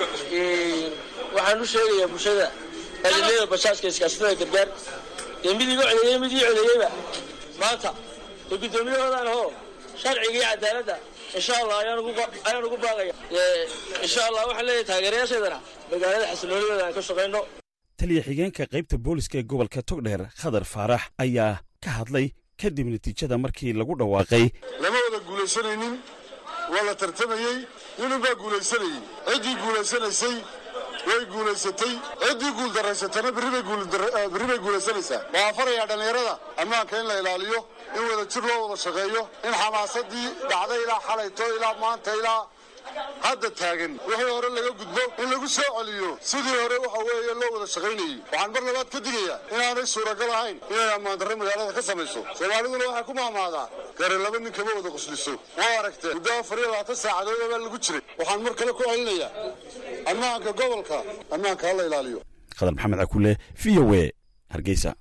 waxaan u sheegayaa bulshada adilada bajaajka iskaashatada gargaar dee mid iga codeeyey mid ii codeeyeyba maanta dee guddoomiyahoodaan hoo sharciga iyo cadaaladda insha allah ayaan ugu baaqaya insha allah waxaan leeyahay taageerayaasheedana magaalada xasiloonideeda aan ka shaqayno taliya xigeenka qaybta booliska ee gobolka togdheer khadar faarax ayaa ka hadlay kadib natiijada markii lagu dhawaaqay lama wada guulaysanaynin waa la tartamayey ninunbaa guulaysanayey ciddii guulaysanaysay way guulaysatay ciddii guuldaraysatana berri bay guulaysanaysaa waxaan farayaa dhallinyarada ammaanka in la ilaaliyo in wada jir loo wada shaqeeyo in xamaasadii dhacday ilaa xalayto ilaa maanta ilaa hadda taagan wixii hore laga gudbo in lagu soo celiyo sidii hore waxa weeye loo wada shaqaynayey waxaan mar labaad ka digayaa inaanay suuragal ahayn inay ammaandarre magaalada ka samayso soomaaliduna waxay ku maamaadaa gare laba nin kama wada qusliso waa aragtee muddo afar iyo labaatan saacadood baa lagu jiray waxaan mar kale ku celinayaa ammaanka gobolka ammaanka ha la ilaaliyo khadar maxamed cakule v o e hargeysa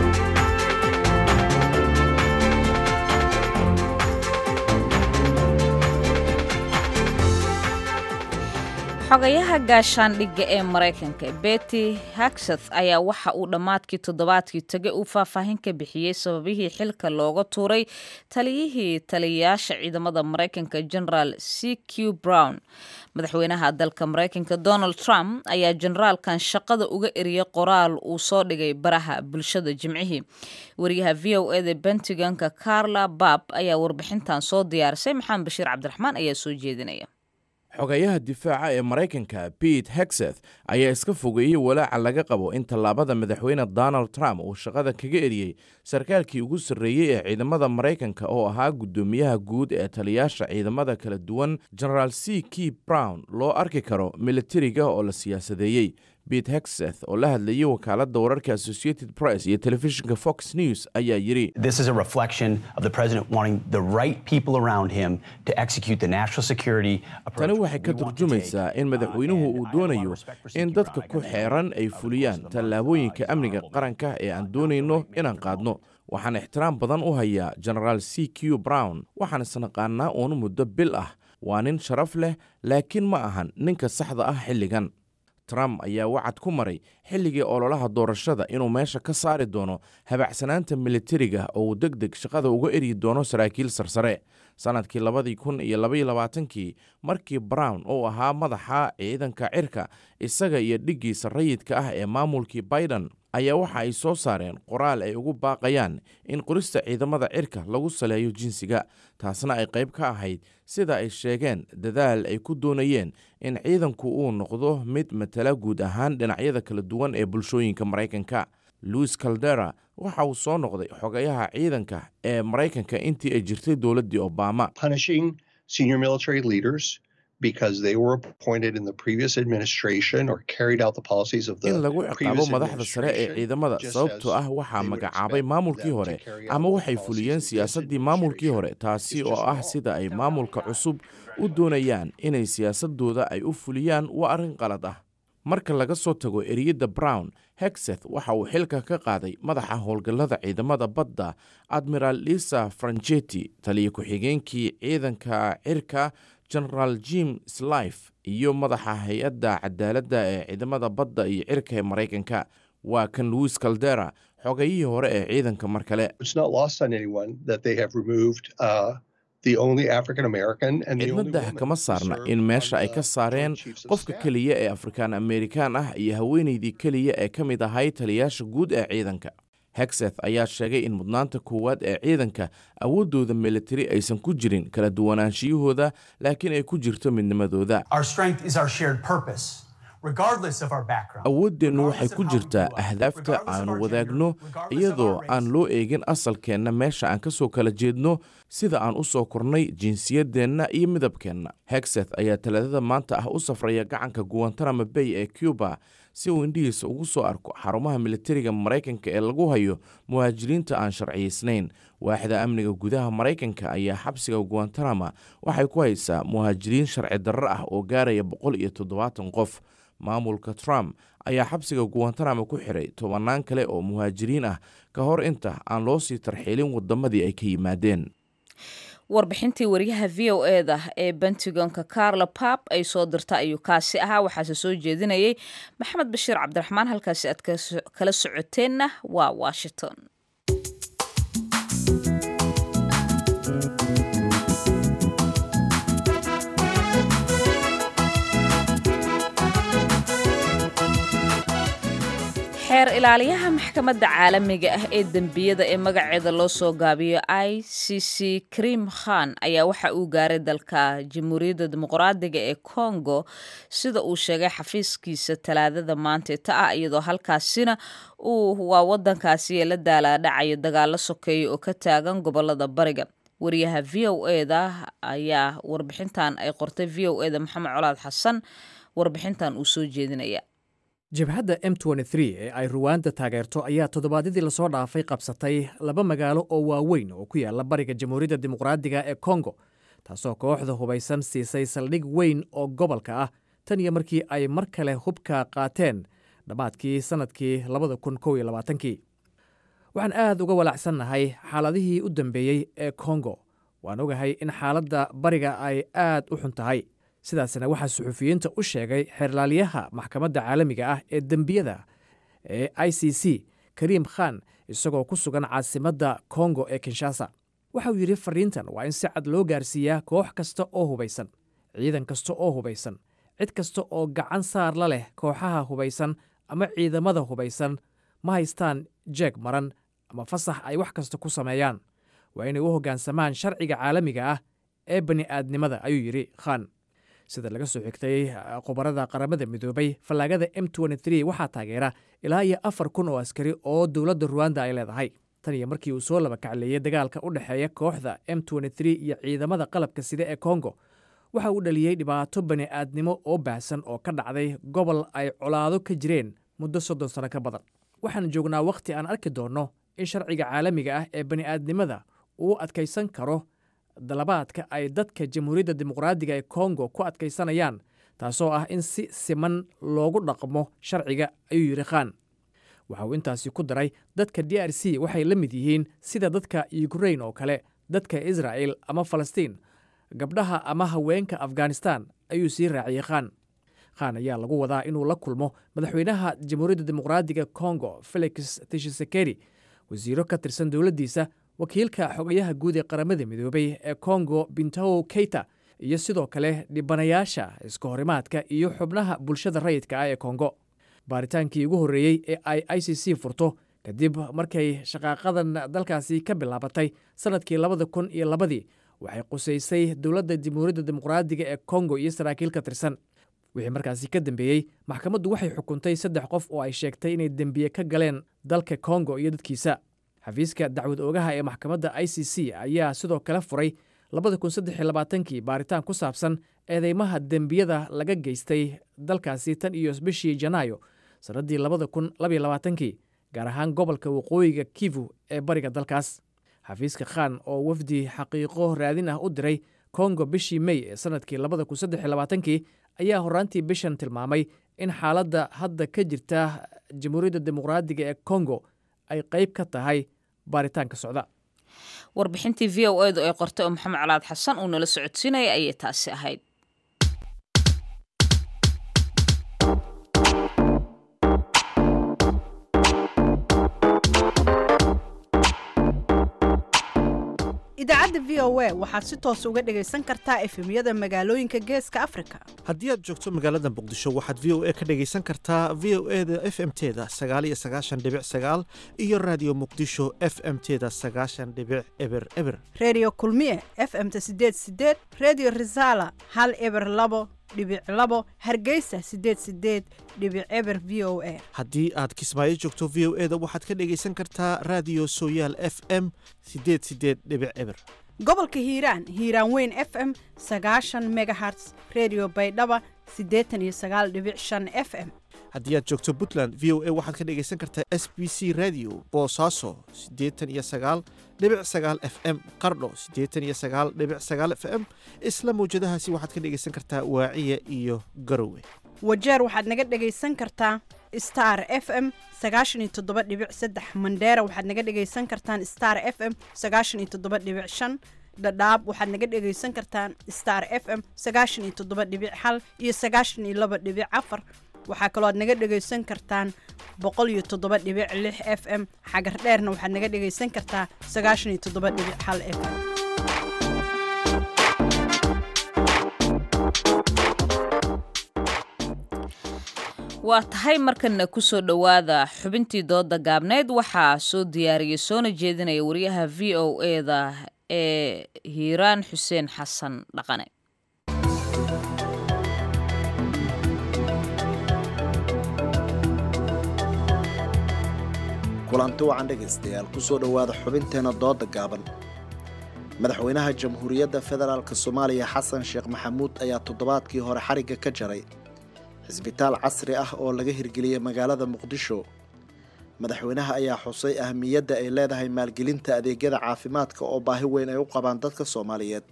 xogayaha gaashaandhigga ee maraykanka betty hagseth ayaa waxa uu dhammaadkii toddobaadkii tegay uu faahfaahin ka bixiyey sababihii xilka looga tuuray taliyihii taliyayaasha ciidamada maraykanka generaal c q brown madaxweynaha dalka maraykanka donald trump ayaa generaalkan shaqada uga eriyey qoraal uu soo dhigay baraha bulshada jimcihii wariyaha v o eda bentiganka carla bab ayaa warbixintan soo diyaarisay maxamed bashiir cabdiraxmaan ayaa soo jeedinaya xogayaha difaaca ee maraykanka bete hexeth ayaa iska fogeeyey walaaca laga qabo in tallaabada madaxweyne donald trump uu shaqada kaga eriyey sarkaalkii ugu sarreeyey ee ciidamada maraykanka oo ahaa guddoomiyaha guud ee taliyaasha ciidamada kala duwan generaal c k brown loo arki karo militariga oo la siyaasadeeyey bete hexeth oo la hadlayay wakaaladda wararka associated press iyo telefishinka fox news ayaa yidhi This is a reflection of the president wanting the right people around him to execute the national security tani waxay ka turjumaysaa in madaxweynuhu uu doonayo in dadka ku xeeran ay fuliyaan tallaabooyinka amniga qaranka ee aan doonayno inaan qaadno waxaan ixtiraam badan u hayaa genaraal c q brown waxaan isnaqaanaa uun muddo bil ah waa nin sharaf leh laakiin ma ahan ninka saxda ah xilligan trump ayaa wacad ku maray xilligii ololaha doorashada inuu meesha ka saari doono habacsanaanta militariga oo uu deg deg shaqada uga eryi doono saraakiil sarsare sannadkii labadii kun iyo labaiyo labaatankii markii brown uu ahaa madaxa ciidanka cirka isaga iyo dhiggiisa rayidka ah ee maamulkii biden ayaa waxa ay soo saareen qoraal ay ugu baaqayaan in qorista ciidamada cirka lagu saleeyo jinsiga taasna ay qayb ka ahayd sida ay sheegeen dadaal ay ku doonayeen in ciidanku uu noqdo mid matala guud ahaan dhinacyada kala duwan ee bulshooyinka maraykanka louis caldera waxa uu soo noqday xogayaha ciidanka ee maraykanka intii ay jirtay dowladdii obama punishing senior military leaders because they were appointed in the previous administration or carried out the policies of the in lagu ciqaabo previous madaxda sare ee ciidamada sababtoo ah waxaa magacaabay maamulkii hore ama waxay fuliyeen siyaasaddii maamulkii hore taasi oo ah sida ay maamulka cusub u doonayaan inay siyaasadooda ay u fuliyaan waa arrin qalad ah marka laga soo tago eriyadda brown hexeth waxa uu xilka ka qaaday madaxa howlgallada ciidamada badda admiral lisa franchetti taliya ku-xigeenkii ciidanka cirka generaal jim slife iyo madaxa hay-adda cadaaladda ee ciidamada badda iyo cirka ee maraykanka waa kan louis caldera xogayihii hore ee ciidanka mar kale It's not lost on anyone that they have removed uh, the only African American and the only cidna woman kama saarna in meesha ay ka saareen qofka keliya ee afrikaan amerikaan ah iyo haweenaydii keliya ee ka mid ahay taliyaasha guud ee ciidanka hexeth ayaa sheegay in mudnaanta koowaad ee ciidanka awooddooda militari aysan ku jirin kala duwanaanshiyahooda laakiin ay ku jirto midnimadooda Our strength is our shared purpose, regardless of our background. awooddeennu waxay ku jirtaa ahdaafta aanu wadaagno iyadoo aan loo eegin asalkeenna meesha aan ka soo kala jeedno sida aan u soo kornay jinsiyaddeenna iyo midabkeenna hexeth ayaa talaadada maanta ah u safraya gacanka guantanamo bay ee cuba si uu indhihiisa ugu soo arko xarumaha militariga maraykanka ee lagu hayo muhaajiriinta aan sharciyaysnayn waaxda amniga gudaha maraykanka ayaa xabsiga guantanamo waxay ku haysaa muhaajiriin sharci darro ah oo gaaraya boqol iyo toddobaatan qof maamulka trump ayaa xabsiga guantanamo ku xiray tobannaan kale oo muhaajiriin ah ka hor inta aan loo sii tarxiilin waddamadii ay ka yimaadeen warbixintii wariyaha v o eda ee bentigonka carla pap ay soo dirta ayuu kaasi ahaa waxaase soo jeedinayay maxamed bashiir cabdiraxmaan halkaasi aad kala socoteenna waa washington xeer ilaaliyaha maxkamadda caalamiga ah ee dembiyada ee magaceeda loo soo gaabiyo i c c krim khan ayaa waxa uu gaaray dalka jamhuuriyadda dimuqraadiga ee congo sida uu sheegay xafiiskiisa talaadada maanta ta ah iyadoo halkaasina uu waa wadankaasi ee la daalaadhacayo dagaalo sokeeya oo ka taagan gobolada bariga wariyaha v o eda ayaa warbixintan ay qortay v o eda maxamed colaad xasan warbixintan uu soo jeedinaya jabhadda m ee ay ruwaanda taageerto ayaa toddobaadyadii lasoo dhaafay qabsatay laba magaalo oo waaweyn oo ku yaala bariga jamhuuriyadda dimuqraadiga ee kongo taasoo kooxda hubaysan siisay saldhig weyn oo gobolka ah tan iyo markii ay mar kale hubka qaateen dhammaadkii sannadkii kii waxaan aad uga walaacsannahay xaaladihii u dambeeyey ee kongo waan ogahay in xaaladda bariga ay aad u xun tahay sidaasna waxaa suxufiyiinta u sheegay xeerlaaliyaha maxkamadda caalamiga ah ee dembiyada ee i c c kariim khan isagoo ku sugan caasimadda kongo ee kinshasa waxauu yidhi fariintan waa in si cad loo gaarsiiyaa koox kasta oo hubaysan ciidan kasta oo hubaysan cid kasta oo gacan saar la leh kooxaha hubaysan ama ciidamada hubaysan ma haystaan jeeg maran ama fasax ay wax kasta ku sameeyaan waa inay u hoggaansamaan sharciga caalamiga ah ee bani'aadnimada ayuu yidhi khan sida laga soo xigtay khubarada qaramada midoobay fallaagada m waxaa taageera ilaa iyo afar kun oo askari oo dowladda ruwanda ay leedahay tan iyo markii uu soo laba kacleeyey dagaalka u dhexeeya kooxda m iyo ciidamada qalabka sida ee kongo waxa uu dhaliyey dhibaato bani'aadnimo oo baahsan oo ka dhacday gobol ay colaado ka jireen muddo soddon sano ka badan waxaan joognaa wakhti aan arki doonno in sharciga caalamiga ah ee bani'aadnimada uu adkaysan karo dalabaadka ay dadka jamhuuriyadda dimuqraadiga ee kongo ku adkaysanayaan taasoo ah in si siman loogu dhaqmo sharciga ayuu yidhi khan waxa uu intaasi ku daray dadka d r c waxay la mid yihiin sida dadka yukrain oo kale dadka israa'el ama falastiin gabdhaha ama haweenka afghanistan ayuu sii raaciyey khan khan ayaa lagu wadaa inuu la kulmo madaxweynaha jamhuuriyadda dimuqraadiga kongo felix tishisekeri wasiiro ka tirsan dowladdiisa wakiilka xogayaha guud ee qaramada midoobay ee kongo bintow keita iyo sidoo kale dhibanayaasha iska horimaadka iyo xubnaha bulshada rayidka ah ee kongo baaritaankii ugu horreeyey ee ay i c c furto kadib markay shaqaaqadan dalkaasi ka bilaabatay sannadkii labada kun iyo labadii waxay qusaysay dowladda jamhuuriyadda dimuqraadiga ee kongo iyo saraakiil ka tirsan wixii markaasi ka dambeeyey maxkamaddu waxay xukuntay saddex qof oo ay sheegtay inay dembiye ka galeen dalka kongo iyo dadkiisa xafiiska dacwad oogaha ee maxkamadda i c c ayaa sidoo kale furay kii baaritaan ku saabsan eedeymaha dembiyada laga geystay dalkaasi tan iyo bishii janaayo sannaddii kii gaar ahaan gobolka waqooyiga kivu ee bariga dalkaas xafiiska khan oo wafdi xaqiiqo raadin ah u diray kongo bishii mey ee sannadkii kii ayaa horaantii bishan tilmaamay in xaaladda hadda ka jirta jamhuuriyadda dimuqraadiga ee kongo ay qayb ka tahay baaritaanka socda warbixintii v o edu ay qortay oo maxamed calaad xasan uu nala socodsiinaya ayay taasi ahayd idaacadda v o a waxaad si toos uga dhegaysan kartaa efemyada magaalooyinka geeska afrika haddii aad joogto magaalada muqdisho waxaad v o a ka dhegaysan kartaa v o e da f m teda sagaaliyo sagaashan dhibic sagaal iyo raadiyo muqdisho f m teda sagaashan dhibic eber eber redio kulmiye f m ta sideed sideed redio resala hal eber labo dhibic labo hargeysa sideed sideed dhibic eber v o a haddii aad kismaayo joogto v o e da waxaad ka dhegaysan kartaa raadiyo sooyaal f m sideed sideed dhibic eber gobolka hiiraan hiiraan weyn f m sagaashan megaherts redio baydhaba siddeetan iyo sagaal dhibic shan f m haddii aad joogto puntland v o a waxaad ka dhegaysan kartaa s b c radio boosaaso siddeetan iyo sagaal dhibic sagaal f m qardho siddeetan iyo sagaal dhibic sagaal f m isla mawjadahaasi waxaad ka dhegaysan kartaa waaciya iyo garowe wajeer waxaad naga dhegaysan kartaa star f m sagaashan iyo toddoba dhibic saddex mandheera waxaad naga dhegaysan kartaan star f m sagaashan iyo toddoba dhibic shan dhadhaab waxaad naga dhegaysan kartaan star f m sagaashan iyo toddoba dhibic hal iyo sagaashan iyo laba dhibic afar waxaa kaloo aad naga dhegaysan kartaan boqol iyo toddoba dhibic lix f m xagar dheerna waxaad naga dhegaysan kartaa sagaashan iyo toddoba dhibic hal f m waa tahay markana kusoo dhowaada xubintii dooda gaabneyd waxaa soo diyaariyey soona jeedinaya wariyaha v o eda ee hiiraan xuseen xasan dhaqane kulanti wacan dhegaystayaal kusoo dhowaada xubinteenna dooda gaaban madaxweynaha jamhuuriyadda federaalk soomaaliya xasan sheekh maxamuud ayaa toddobaadkii hore xarigga ka jaray cisbitaal casri ah oo laga hirgeliyey magaalada muqdisho madaxweynaha ayaa xusay ahmiyadda ay leedahay maalgelinta adeegyada caafimaadka oo baahi weyn ay u qabaan dadka soomaaliyeed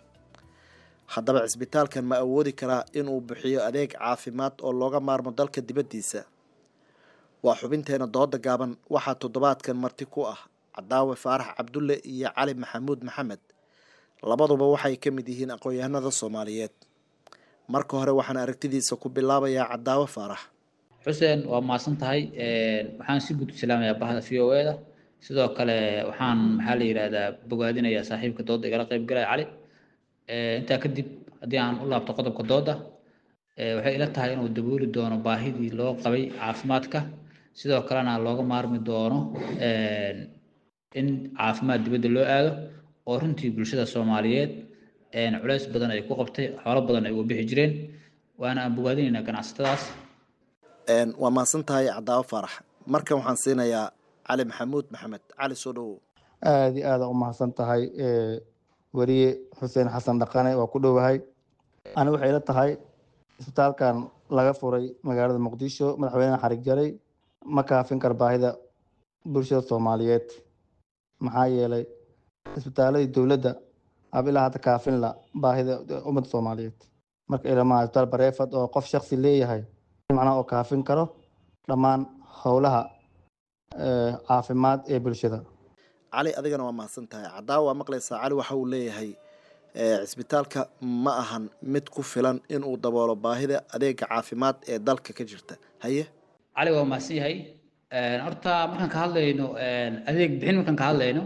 haddaba cisbitaalkan ma awoodi karaa inuu bixiyo adeeg caafimaad oo looga maarmo dalka dibaddiisa waa xubinteena dooda gaaban waxaa toddobaadkan marti ku ah cadaawe faarax cabdulle iyo cali maxamuud maxamed labaduba waxay ka mid yihiin aqoon-yahanada soomaaliyeed marka hore waxaan aragtidiisa ku bilaabayaa cadaawe faarax xuseen waa mahadsan tahay waxaan si guud u salaamayaa bahda v o eda sidoo kale waxaan maxaa la yidhahdaa bogaadinayaa saaxiibka dooda igala qayb galaya cali intaa kadib haddii aan u laabto qodobka dooda waxay ila tahay inuu dabooli doono baahidii loo qabay caafimaadka sidoo kalena looga maarmi doono in caafimaad dibadda loo aado oo runtii bulshada soomaaliyeed culays badan ay ku qabtay xoolo badan ay uga bixi jireen waana aan bogaadinaynaa ganacsatadaas waa mahadsan tahay cadaawo faarax markan waxaan siinayaa cali maxamuud maxamed cali soo dhowow aada iyo aada u mahadsan tahay weriye xuseen xasan dhaqane waa ku dhowahay ani waxay ila tahay isbitaalkan laga furay magaalada muqdisho madaxweynaha xarig jaray ma kaafin kar baahida bulshada soomaaliyeed maxaa yeelay isbitaaladii dowladda ab ilaa hadda kaafin la baahida ummadda soomaaliyeed marka ilamaha isbitaal bareefad oo qof shaksi leeyahay macnaha oo kaafin karo dhammaan howlaha caafimaad ee bulshada cali adigana waa mahadsan tahay cadaawa waa maqlaysaa cali waxa uu leeyahay cisbitaalka ma ahan mid ku filan inuu daboolo baahida adeega caafimaad ee dalka ka jirta haye cali waa mahadsan yahay horta markaan ka hadlayno adeeg bixin markaan ka hadlayno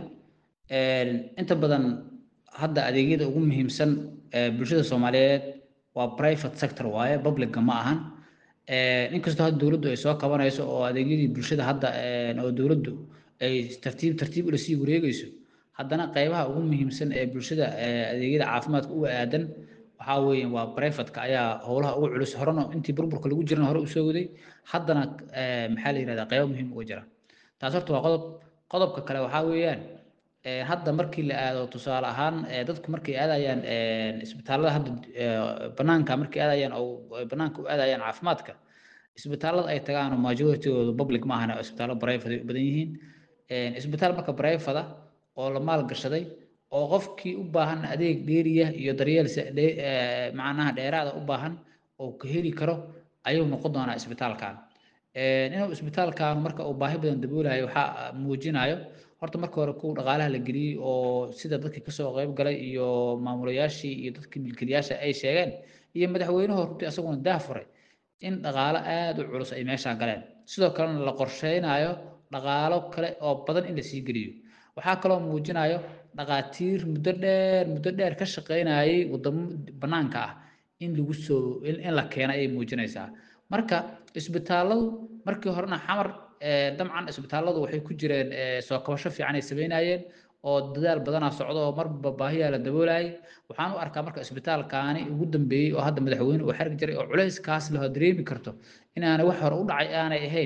inta badan hadda adeegyada ugu muhiimsan bulshada soomaaliyeed waa private sector waaye publicga ma ahan inkastoo hadda dowladdu ay soo kabanayso oo adeegyadii bulshada hadda oo dowladdu ay tartiib tartiib ula sii wareegayso haddana qaybaha ugu muhiimsan ee bulshada adeegyada caafimaadka uga aadan waxaa weeye waa brivatka ayaa howlaha ugu culus horena intii burburka lagu jirana hore usoo waday haddana maxaa la yihahdaa qaybo muhiim uga jira taas horta waa qodob qodobka kale waxaa weeyaan hadda markii la aado tusaale ahaan dadku markay aadayaan isbitaalada hadda banaanka markay aadayaan oo banaanka u aadayaan caafimaadka isbitaalada ay tagaan majoritygooda public ma ahana isbitaallo private ay u badan yihiin isbitaal marka private oo la maal gashaday oo qofkii u baahan adeeg dheeriya iyo daryeel macnaha dheeraada u baahan oo ka heli karo ayuu noqon doonaa isbitaalkan inuu isbitaalkan marka uu baahi badan daboolayo waxaa muujinayo horta marka hore kuwa dhaqaalaha la geliyey oo sida dadkii kasoo qayb galay iyo maamulayaashii iyo dadkii milkiilayaasha ay sheegeen iyo madaxweynuhu runtii asaguna daah furay in dhaqaalo aada u culus ay meeshaan galeen sidoo kalena la qorsheynayo dhaqaalo kale oo badan in lasii geliyo waxaa kaloo muujinayo dhaqaatiir muddo dheer muddo dheer ka shaqeynayay wadamo banaanka ah in lagu soo in la keena ayay muujinaysaa marka isbitaalladu markii horena xamar dabcan isbitaalladu waxay ku jireen soo kabasho fiican ay sameynayeen oo dadaal badanaa socdo oo marba baahiyaa la daboolayay waxaan u arkaa marka isbitaalkaani ugu dambeeyey oo hadda madaxweyne uu xargi jiray oo culayskaas laho dareemi karto inaanay wax hore u dhacay aanay ahayn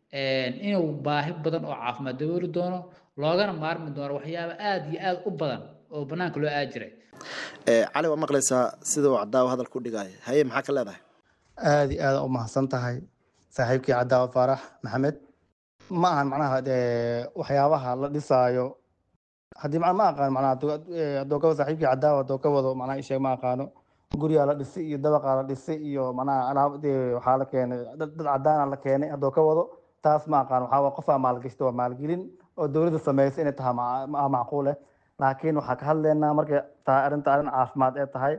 inuu baahi badan oo caafimaad dabooli doono loogana maarmi doono waxyaaba aada iyo aada u badan oo banaanka loo aadi jiray cali waa maqlaysaa sida uu cadaawa hadal ku dhigaayo haye maxaa ka leedahay aada iyo aada u mahadsan tahay saaxiibkii cadaawa faarax maxamed ma ahan macnaha waxyaabaha la dhisaayo haddii ma aqaan macnaha hadduu ka saaxiibkii cadaawa hadduu ka wado macnaha isheeg ma aqaano guryaa la dhisay iyo dabaqaa la dhisay iyo macnaha alaab waxaa la keenay dad cadaana la keenay hadduu ka wado taas ma aqaan waxaa waa qofaa maalgashta waa maalgelin oo dowladda sameysay inay tahay ma macquule laakiin waxaa ka hadlaynaa markay tahay arrinta arrin caafimaad ee tahay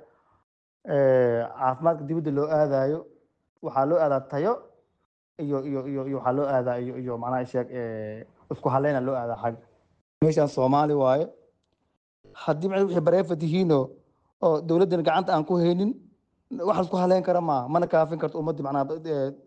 caafimaadka dibadda loo aadayo waxaa loo aadaa tayo iyo iyo iyo iyo waxaa loo aadaa iyo iyo macnaha sheeg isku haleyna loo aadaa xag meeshaan soomaali waaye haddii macnaha wixii bareefad yihiinoo oo dowladdan gacanta aan ku haynin wax laisku haleyn kara maaha mana kaafin karto ummaddii macnaha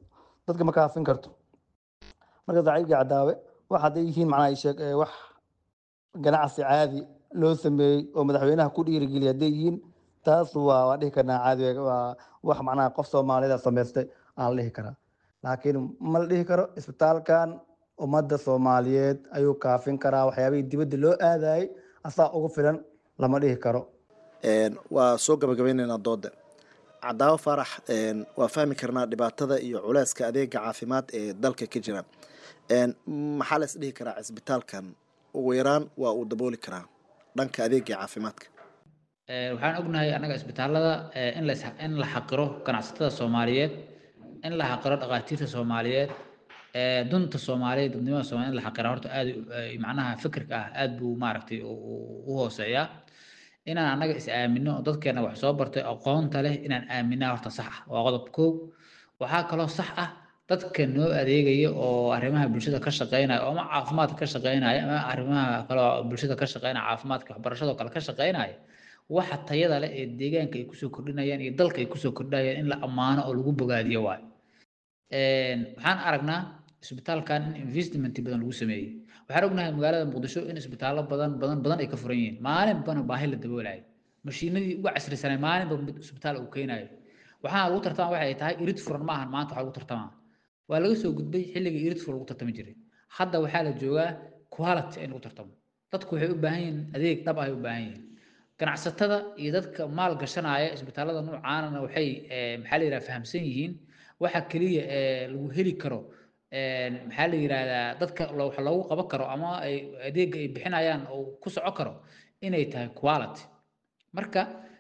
dadka ma kaafin karto marka saaxiibkii cadaawe wax hadday yihiin macnaha ay sheeg ee wax ganacsi caadi loo sameeyey oo madaxweynaha ku dhiirigeliya hadday yihiin taas waa waan dhihi karnaa caadi waa wax macnaha qof soomaaliyeed samaystay aan la dhihi karaa laakiin ma la dhihi karo isbitaalkan ummadda soomaaliyeed ayuu kaafin karaa waxyaabihii dibadda loo aadayay asaa ugu filan lama dhihi karo waa soo gabagabaynaynaa dooda cadaawo faarax waa fahmi karnaa dhibaatada iyo culeyska adeega caafimaad ee dalka ka jira maxaa la is dhihi karaa cisbitaalkan ugu yaraan waa uu dabooli karaa dhanka adeega caafimaadka waxaan ognahay annaga isbitaalada in la in la xaqiro ganacsatada soomaaliyeed in la xaqiro dhakhaatiirta soomaaliyeed dunta soomaaliyeed dadnimada soomaaliyeed in la xaqira horta aad macnaha fikirka ah aad buu maaragtay u hooseeyaa inaan annaga is aamino oo dadkeena wax soo bartay aqoonta leh inaan aaminaa horta sax ah waa qodob koow waxaa kaloo sax ah dadka noo adeegaya oo arrimaha bulshada ka shaqeynaya oo ama caafimaadka ka shaqeynaya ama arrimaha kaloo bulshada ka shaqeynaya caafimaadka waxbarashada kale ka shaqeynaya waxa tayada leh ee deegaanka ay kusoo kordhinayaan iyo dalka ay kusoo kordhinayaan in la ammaano oo lagu bogaadiyo waayo waxaan aragnaa isbitaalkan in investment badan lagu sameeyey waxaan ognahay magaalada muqdisho in isbitaallo badan badan badan ay ka furan yihiin maalinbana baahi la daboolayo mashiinadii uga casrisanay maalinba isbitaal uu keenayo waxaa lagu tartama waxa ay tahay irid furan maahan maanta waxaa lagu tartamaa waa laga soo gudbay xilligii irid furan lagu tartami jiray hadda waxaa la joogaa quality in lagu tartamo dadku waxay u baahan yihiin adeeg dhab ah ay u baahan yihiin ganacsatada iyo dadka maal gashanaya isbitaallada noocaanana waxay maxaa la yidhaha fahamsan yihiin waxa keliya ee lagu heli karo maxaa la yidhahdaa dadka wax loogu qaban karo ama ay adeegga ay bixinayaan oo ku soco karo inay tahay quality marka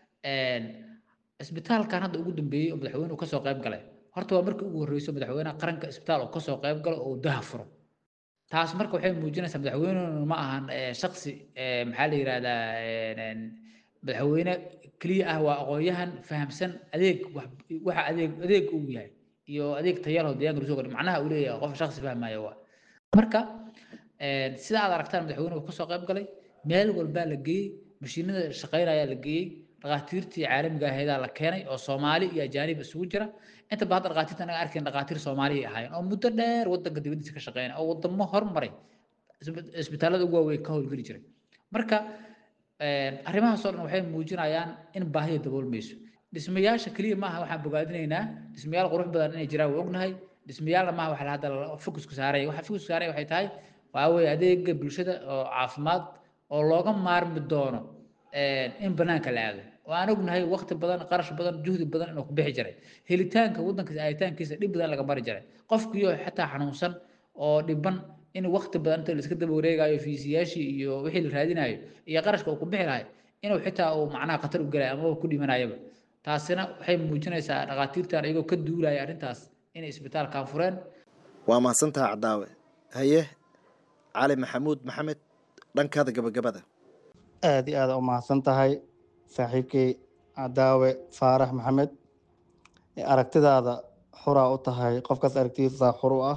isbitaalkan hadda ugu dambeeyey oo madaxweynuhu kasoo qayb galay horta waa markii ugu horreyso madaxweynaha qaranka isbitaal oo kasoo qayb galo oo daha furo taas marka waxay muujinaysaa madaxweynuhu ma ahan shaksi maxaa la yidhahdaa madaxweyne keliya ah waa aqoon-yahan fahamsan adeeg waxa adeeg adeeg uu yahay iyo adeeg tayalho deegaanka lasoo kordhi macnaha uu leeyahay qof shaksi fahmaya waa marka sida aad aragtaan madaxweynuhu kasoo qayb galay meel walbaa la geeyey mashiinada shaqeynayaa la geeyey dhakhaatiirtii caalamiga aheedaa la keenay oo soomaali iyo ajaanib isugu jira inta ba hadda dhakhaatiirta anaga arkayn dhakhaatiir soomaali ay ahaayeen oo muddo dheer wadanka dibadiisa ka shaqeynaya oo wadamo hormaray isbitaallada ugu waaweyn ka howlgeli jiray marka arrimahaas oo dhan waxay muujinayaan in baahida daboolmayso dhismayaasha keliya maaha waxaan bogaadinaynaa dhismayaal qurux badan inay jiraan waa ognahay dhismayaalna maaha waxa hadda fokusku saaraya waxa fokusku saaraya waxay tahay waa weeye adeega bulshada oo caafimaad oo looga maarmi doono in banaanka la aado oo aan ognahay waqti badan qarash badan juhdi badan inuu ku bixi jiray helitaanka waddanka aaditaankiisa dhib badan laga mari jiray qofkiyo xataa xanuunsan oo dhiban in waqti badan inta la iska daba wareegayo fiisiyaashii iyo wixii la raadinayo iyo qarashka uu ku bixi lahay inuu xitaa uu macnaha khatar u gelayo ama ku dhimanayaba taasina waxay muujinaysaa dhakhaatiirtan iyagoo ka duulaya arrintaas inay isbitaalkan fureen waa mahadsantaha cadaawe haye cali maxamuud maxamed dhankaada gabagabada aad iyo aada u mahadsan tahay saaxiibkay cadaawe faarax maxamed aragtidaada xuraa u tahay qofkaas aragtidiisa xur u ah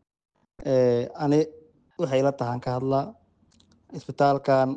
ani waxay la tahan ka hadlaa isbitaalkan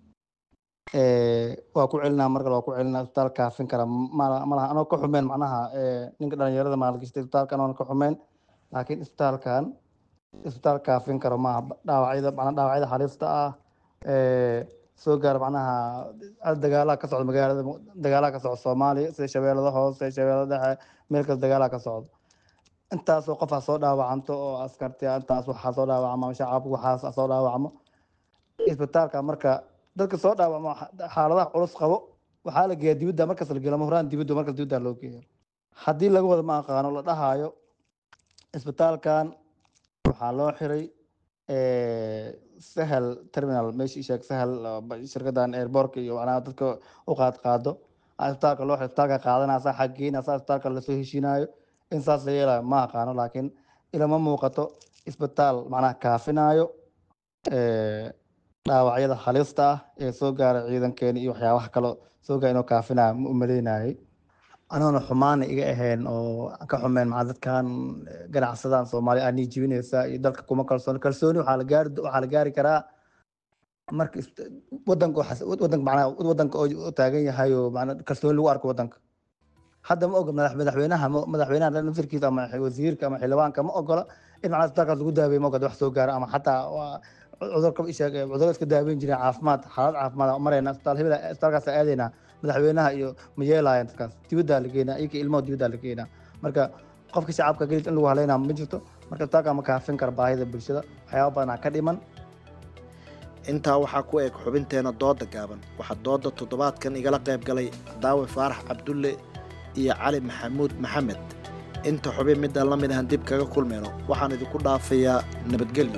waa ku celinaa mar kale waa ku celinaa isbitaal kaafin kara malaha anoo ka xumeen macnaha ninka dhalinyarada maalgashta isbitaalkan oona ka xumeen laakiin isbitaalkan isbitaal kaafin karo maaha dhaawacyada macnaa dhaawacyada halista ah soo gaara macnaha dagaalaha ka socda magaalada dagaalaha ka socda soomaaliya sida shabeellada hoose shabeellada dhexe meel kasta dagaalaha ka socda intaasoo qof ha soo dhaawacanto oo askarti intaas waxaa soo dhaawacmo shacabku waxaas soo dhaawacmo isbitaalka marka dadka soo dhaawacmo xaaladaha culus qabo waxaa la geeya dibidda markas la geelo horaan dibidda markas dibidda loo geeya haddii laga wada ma aqaano la dhahaayo isbitaalkan waxaa loo xiray sahel terminal meeshii sheeg sahel shirkadan airbortka iyo macnaha dadka u qaad qaado isbitaalka loo xiray isbitaalka qaadanaya saa xaggeynaya saa isbitaalka lasoo heshiinayo in saas la yeelayo ma aqaano laakiin ilama muuqato isbitaal macnaha kaafinayo dhaawacyada halista ah ee soo gaara ciidankeena iyo waxyaabaha kale soo gaara inuu kaafinayo ma umaleynayay anoona xumaana iga ahayn oo ka xumeen maxaa dadkan ganacsadan soomaaliya aanii jibinaysa iyo dalka kuma kalsooni kalsooni waxaa la gaari waxaa la gaari karaa marka wadanka wadanka macnaha wadanka oo taagan yahay oo macnaa kalsooni lagu arko wadanka hadda ma ogola madaxweynaha madaxweynaha nafirkiisa ama wasiirka ama xildhibaanka ma ogola in macnaha isbitaalkaas lagu daaweeyo ma ogola wax soo gaara ama xataa cudurka isheeg cudurada iska daaweyn jireen caafimaad xaalad caafimaad marayna isbitaal hebel isbitaalkaas aadaynaa madaxweynaha iyo ma yeelaayaan dadkaas dibaddaa la geynaa iyaka ilmaha dibaddaa la geynaa marka qofka shacabka gelis in lagu haleynaa ma jirto marka isbitaalka ma kaafin kara baahida bulshada waxyaaba badanaa ka dhiman intaa waxaa ku eg xubinteena dooda gaaban waxaa dooda toddobaadkan igala qayb galay daawe faarax cabdulle iyo cali maxamuud maxamed inta xubin midaan la mid ahan dib kaga kulmayno waxaan idinku dhaafayaa nabadgelyo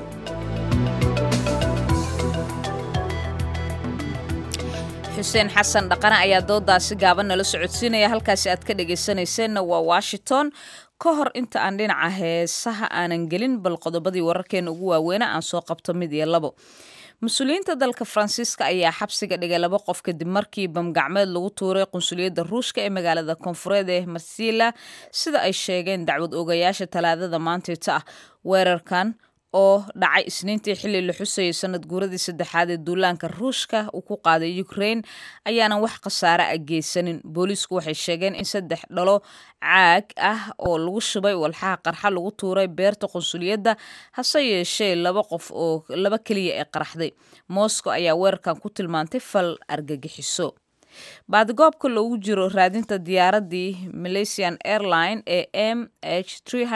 xuseen xasan dhaqane ayaa doodaasi gaaban nala socodsiinaya halkaasi aad ka dhegaysanayseena waa washington ka hor inta aan dhinaca heesaha aanan gelin bal qodobadii wararkeena ugu waaweynaa aan soo qabto mid iyo labo mas-uuliyiinta dalka faransiiska ayaa xabsiga dhigay laba qof kadib markii bamgacmeed lagu tuuray qunsuliyadda ruushka ee magaalada koonfureed ee marsila sida ay sheegeen dacwad ogayaasha talaadada maantayta ah weerarkan oo dhacay isniintii xilli la xusayay sanad guuradii saddexaad ee duulaanka ruushka uu ku qaaday ukraine ayaanan wax khasaare a geysanin booliisku waxay sheegeen in saddex dhalo caag ah oo lagu shubay walxaha qarxa lagu tuuray beerta qunsuliyadda hase yeeshee laba qof oo laba keliya ee qaraxday moscow ayaa weerarkan ku tilmaantay fal argagixiso baadigoobka loogu jiro raadinta diyaaraddii malaysian airline ee m h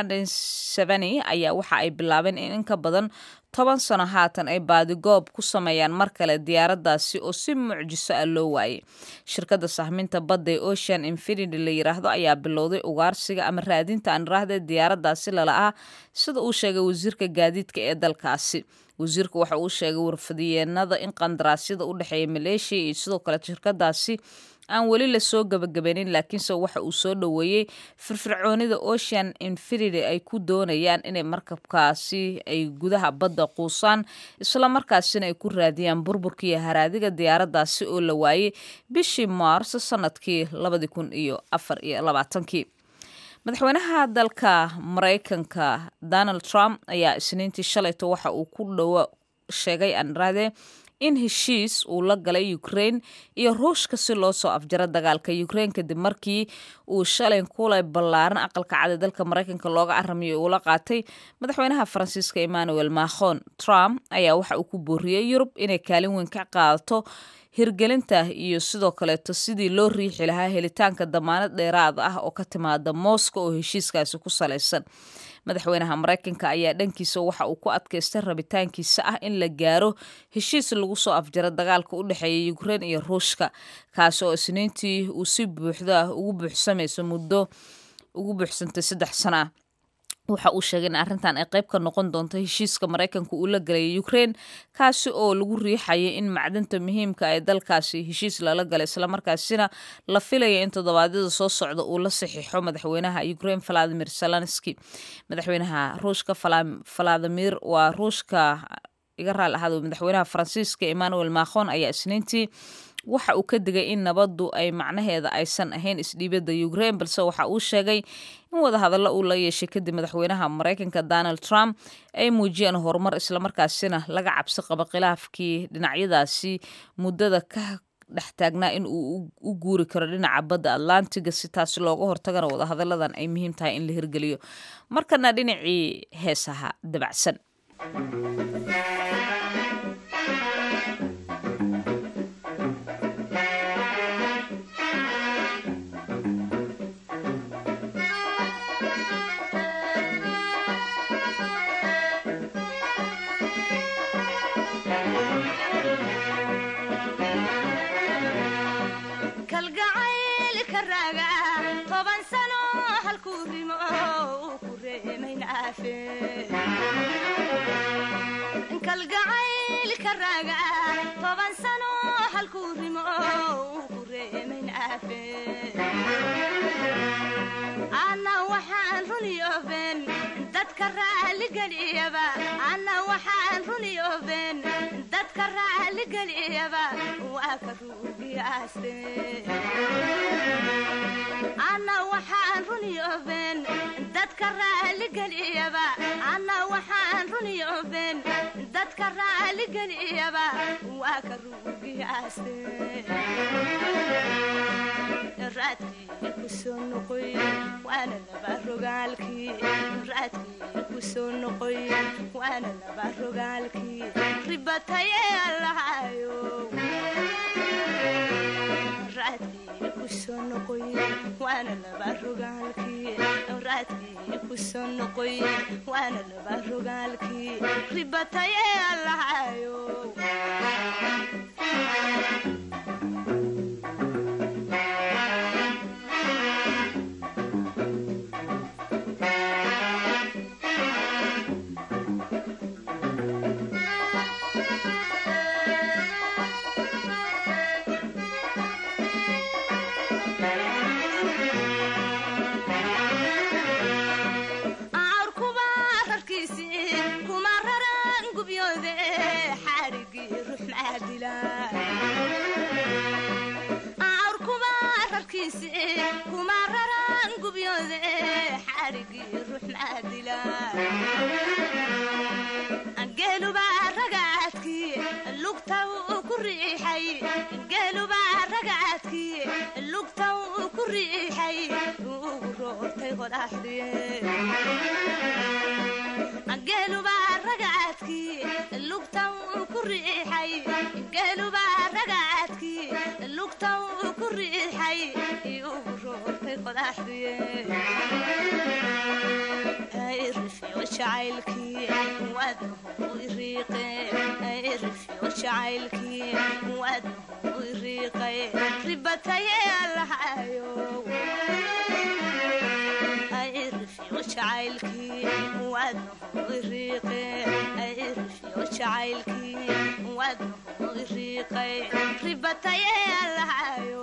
ayaa waxa ay bilaabeen in in ka badan toban sano haatan ay baadigoob ku sameeyaan mar kale diyaaraddaasi oo si mucjiso ah loo waayay shirkadda sahminta badda ee ocean infinity la yiraahdo ayaa bilowday ugaarsiga ama raadinta aan iraahde diyaaraddaasi lala-ah sida uu sheegay wasiirka gaadiidka ee dalkaasi wasiirku waxa uu sheegay warfadiyeenada in qandaraasyada u dhexeeya maleeshiya iyo sidoo kale shirkadaasi aan weli lasoo gabagabanin laakiinse waxa uu soo dhoweeyey firfircoonida ocean infinity ay ku doonayaan inay markabkaasi ay gudaha badda quusaan islamarkaasina ay ku raadiyaan burburkiiyo haraadiga diyaaraddaasi oo la waayey bishii maars sanadkii labadii kun iyo afar iyo labaatankii madaxweynaha dalka maraykanka donald trump ayaa isniintii shalayto waxa uu ku dhowo sheegay anrade in heshiis uu la galay ukraine iyo ruushka si loo soo afjaro dagaalka ukraine kadib markii uu shalay kulay ballaaran aqalka cad ee dalka maraykanka looga aramayo uula qaatay madaxweynaha faransiiska emmanuel macron trump ayaa waxa uu ku booriyey yurub inay kaalin weyn ka qaadato hirgelinta iyo sidoo kaleeto sidii loo riixi lahaa helitaanka damaanad dheeraad ah oo ka timaada moscow oo heshiiskaasi ku salaysan madaxweynaha maraykanka ayaa dhankiisa waxa uu ku adkaystay rabitaankiisa ah in la gaaro heshiis lagu soo afjaro dagaalka u dhexeeya ukraine iyo ruushka kaasi oo isniintii uu si buuxda ugu buuxsamayso muddo ugu buuxsantay saddex sano ah waxa uu sheegay in arrintan ay qayb ka noqon doonto heshiiska maraykanka uu la galay ukraine kaasi oo lagu riixayay in macdanta muhiimka ee dalkaasi heshiis lala galay islamarkaasina la filaya in toddobaadyada soo socda uu la saxiixo madaxweynaha ukraine valadimir zelenski madaxweynaha ruushka valadimir waa ruushka iga raali ahaado madaxweynaha faransiiska emmanuel macron ayaa isniintii waxa uu ka digay in nabaddu ay macnaheeda aysan ahayn isdhiibadda ukraine balse waxa uu sheegay in wadahadallo uu la yeeshay kadib madaxweynaha maraykanka donald trump ay muujiyeen horumar islamarkaasina laga cabsi qabo khilaafkii dhinacyadaasi muddada ka dhex taagnaa in uu u guuri karo dhinaca badda atlantiga si taasi looga hortagana wadahadalladan ay muhiim tahay in la hirgeliyo markana dhinacii heesaha dabacsan kalgacaylka raaga toban sano halkuu rimo uu ku reemayn aafe anna waxaan runiyooben dadka raaligeliyaba anna waxaan runiyooben dadka raaligeliyaba waa ka ruugiyaaste anna waxaan runiyooben dadka raaligeliyaba anna waxaan runiyooben dadka raaligeliyaba waa ka ruugiyaaste raadkii raadkii kusoo noqoy waana laba rogaalkii raadkii kusoo noqoy waana laba rogaalkii ribataye allahayo raadkii kusoo noqoy waana laba rogaalkii raadkii kusoo noqoy waana laba rogaalkii ribataye allahayo aarkuba rarkiisii kuma raran gubyoode xaarigii ruux maadila aarkuba rarkiisii kuma raran gubyoode xaarigii ruux maadila geeluba ragaadkii lugta uu ku riixay geeluba ragaadkii lugta uu ku riixay ugu roortay qodaxdiye geeluba ragaadkii lugta uu ku riixay geeluba ragaadkii lugta uu ku riixay ugu roortay qodaxdiye irifyo jacaylkii waadnahu iriiqe irifyo jacaylkii waadnahu iriiqay ribataye allahayo irifyo jacaylkii waadnahu iriiqe irifyo jacaylkii waadnahu iriiqay ribataye allahayo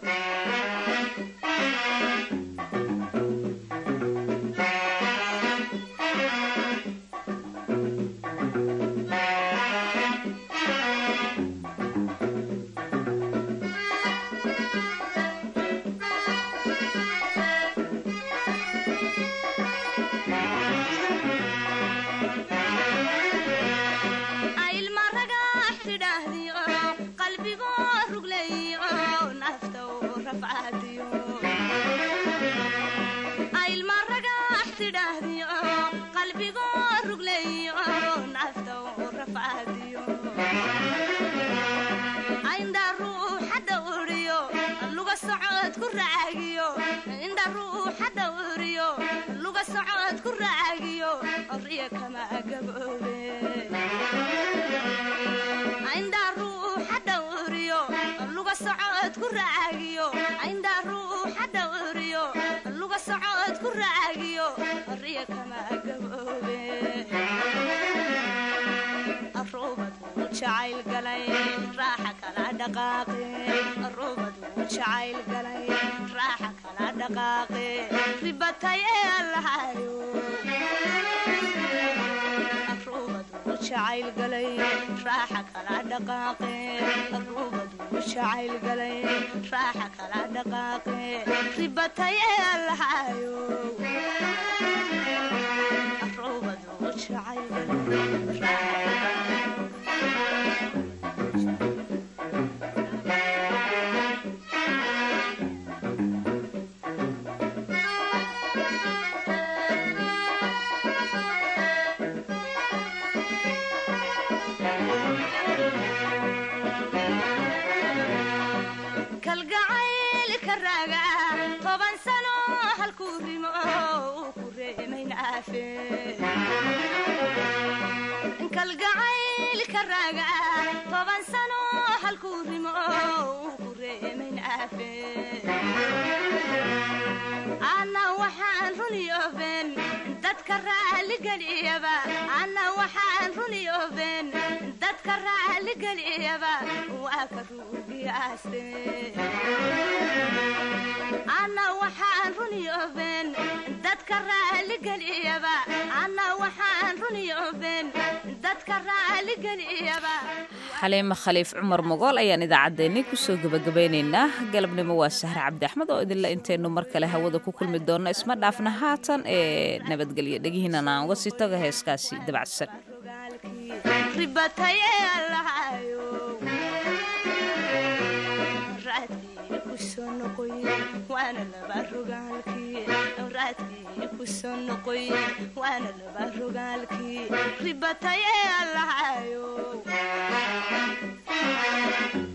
ilma ragax tidhaahdiyo qalbigoo ruglayo nafta u rafcadiyo ilma ragax tidhaahdiyo qalbigoo ruglayo nafta u rafcadiyo indha ruuxa dhawriyo luga socod ku raagiyo indha ruuxa dhawriyo luga socod ku raagiyo riya kama gaboobe indha ruuxa dhawriyo luga socod ku raagiyo indha ruuxa dhawriyo luga socod ku raagiyo riya kama gaboobe arubadu jacayl galay raaxa kala dhaqaaqe arubadu jacayl galay raaxa kala dhaqaaqe ribataye allahayo arubadu jacayl galay raaxa kala dhaqaaqe arubadu jacayl galay raaxa kala dhaqaaqe ribataye allahayo arubadu jacayl galay kalgacayl ka raaga toban sano halkuu rimo uu ku reemayn aafe kalgacayl ka raaga toban sano halkuu rimo uu ku reemayn aafe ana waxaan runiyooben dadka raaligeliyaba ana waxaan runiyooben dadka raaligeliyaba waa ka ruugiyaaste ana waxaan runiyooben dadka raaligeliyaba ana waxaan runiyooben dadka raaligeliyaba xaliimo khaliif cumar mogool ayaan idaacaddeenni kusoo gebagabaynaynaa galabnimo waa sahre cabdi axmed oo idinla intaynu mar kale hawada ku kulmi doonno isma dhaafna haatan ee nabadgelya dhegihiinan aan uga sii tago heeskaasi dabacsan ribataye allahayo raadkii raadkii kusoo noqoy waana laba rogaalkii raadkii kusoo noqoy waana laba rogaalkii ribatayee allahayo